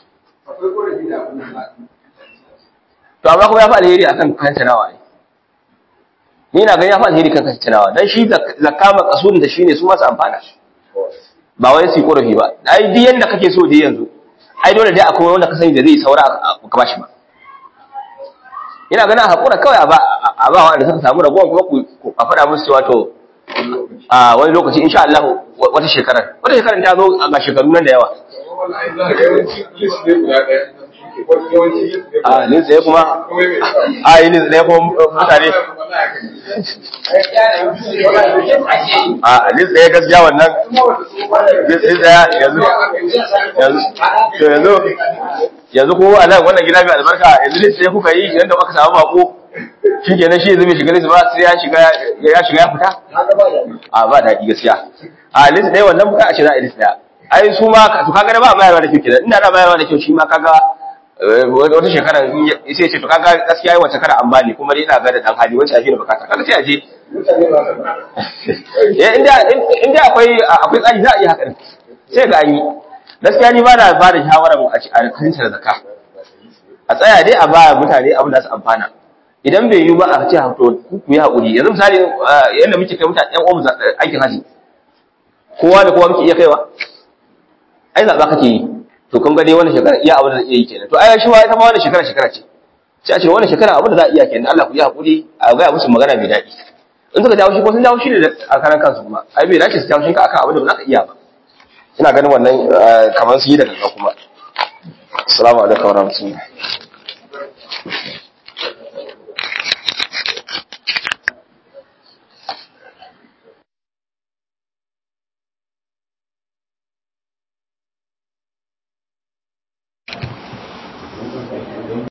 to amma kuma ya fa alheri akan kantanawa ai ni na ga ya fa alheri kan kantanawa dan shi zakka makasudin da shine su masu amfana ba wai su korafi ba ai duk yanda kake so dai yanzu ai dole dai akwai wanda ka sani da zai saura ka bashi ba ina ganin hakura kawai a ba a ba wanda suka samu ragowar kuma ku a faɗa musu cewa to a wani lokaci insha Allah wata shekarar wata shekarar ta zo ga shekaru nan da yawa a nin tsaye kuma a yi nin tsaye kuma mutane a nin tsaye gaskiya wannan nin tsaye yanzu yanzu yanzu ko a nan wannan gida mai albarka yanzu nin tsaye kuka yi yadda aka samu bako shi kenan shi yanzu bai shiga lis ba sai ya shiga ya shiga ya fita a ba daɗi gaskiya a lis ɗaya wannan buka a ce za a lis ɗaya ai su ma to kaga ba mayarwa da kyau kenan ina da mayarwa da kyau shi ma kaga wata shekara sai ce to kaga gaskiya wata shekara an bani kuma dai ina ga da dan hali wancan shi ne bukata kaga sai a je eh inda inda akwai akwai tsari za a yi haka din sai ga an yi gaskiya ni ba na ba da shawarar a kan zakka a tsaya dai a ba mutane abin da su amfana idan bai yi ba a ce to ku yi haƙuri yanzu misali yadda muke kai mutane ɗan uwan aikin haji kowa da kowa muke iya kaiwa ai zaɓa kake yi to kun ga dai wannan shekara iya abin da zai iya yi kenan to ai shi wa ita ma wannan shekara shekara ce sai a ce wannan shekara abin da za a iya kenan Allah ku yi haƙuri a ga musu magana mai daɗi in suka dawo shi ko sun dawo shi ne a karan kansu kuma ai bai dace su dawo shi ka akan abin da ba za ka iya ba ina ganin wannan kamar su yi da gaggawa kuma assalamu alaikum warahmatullahi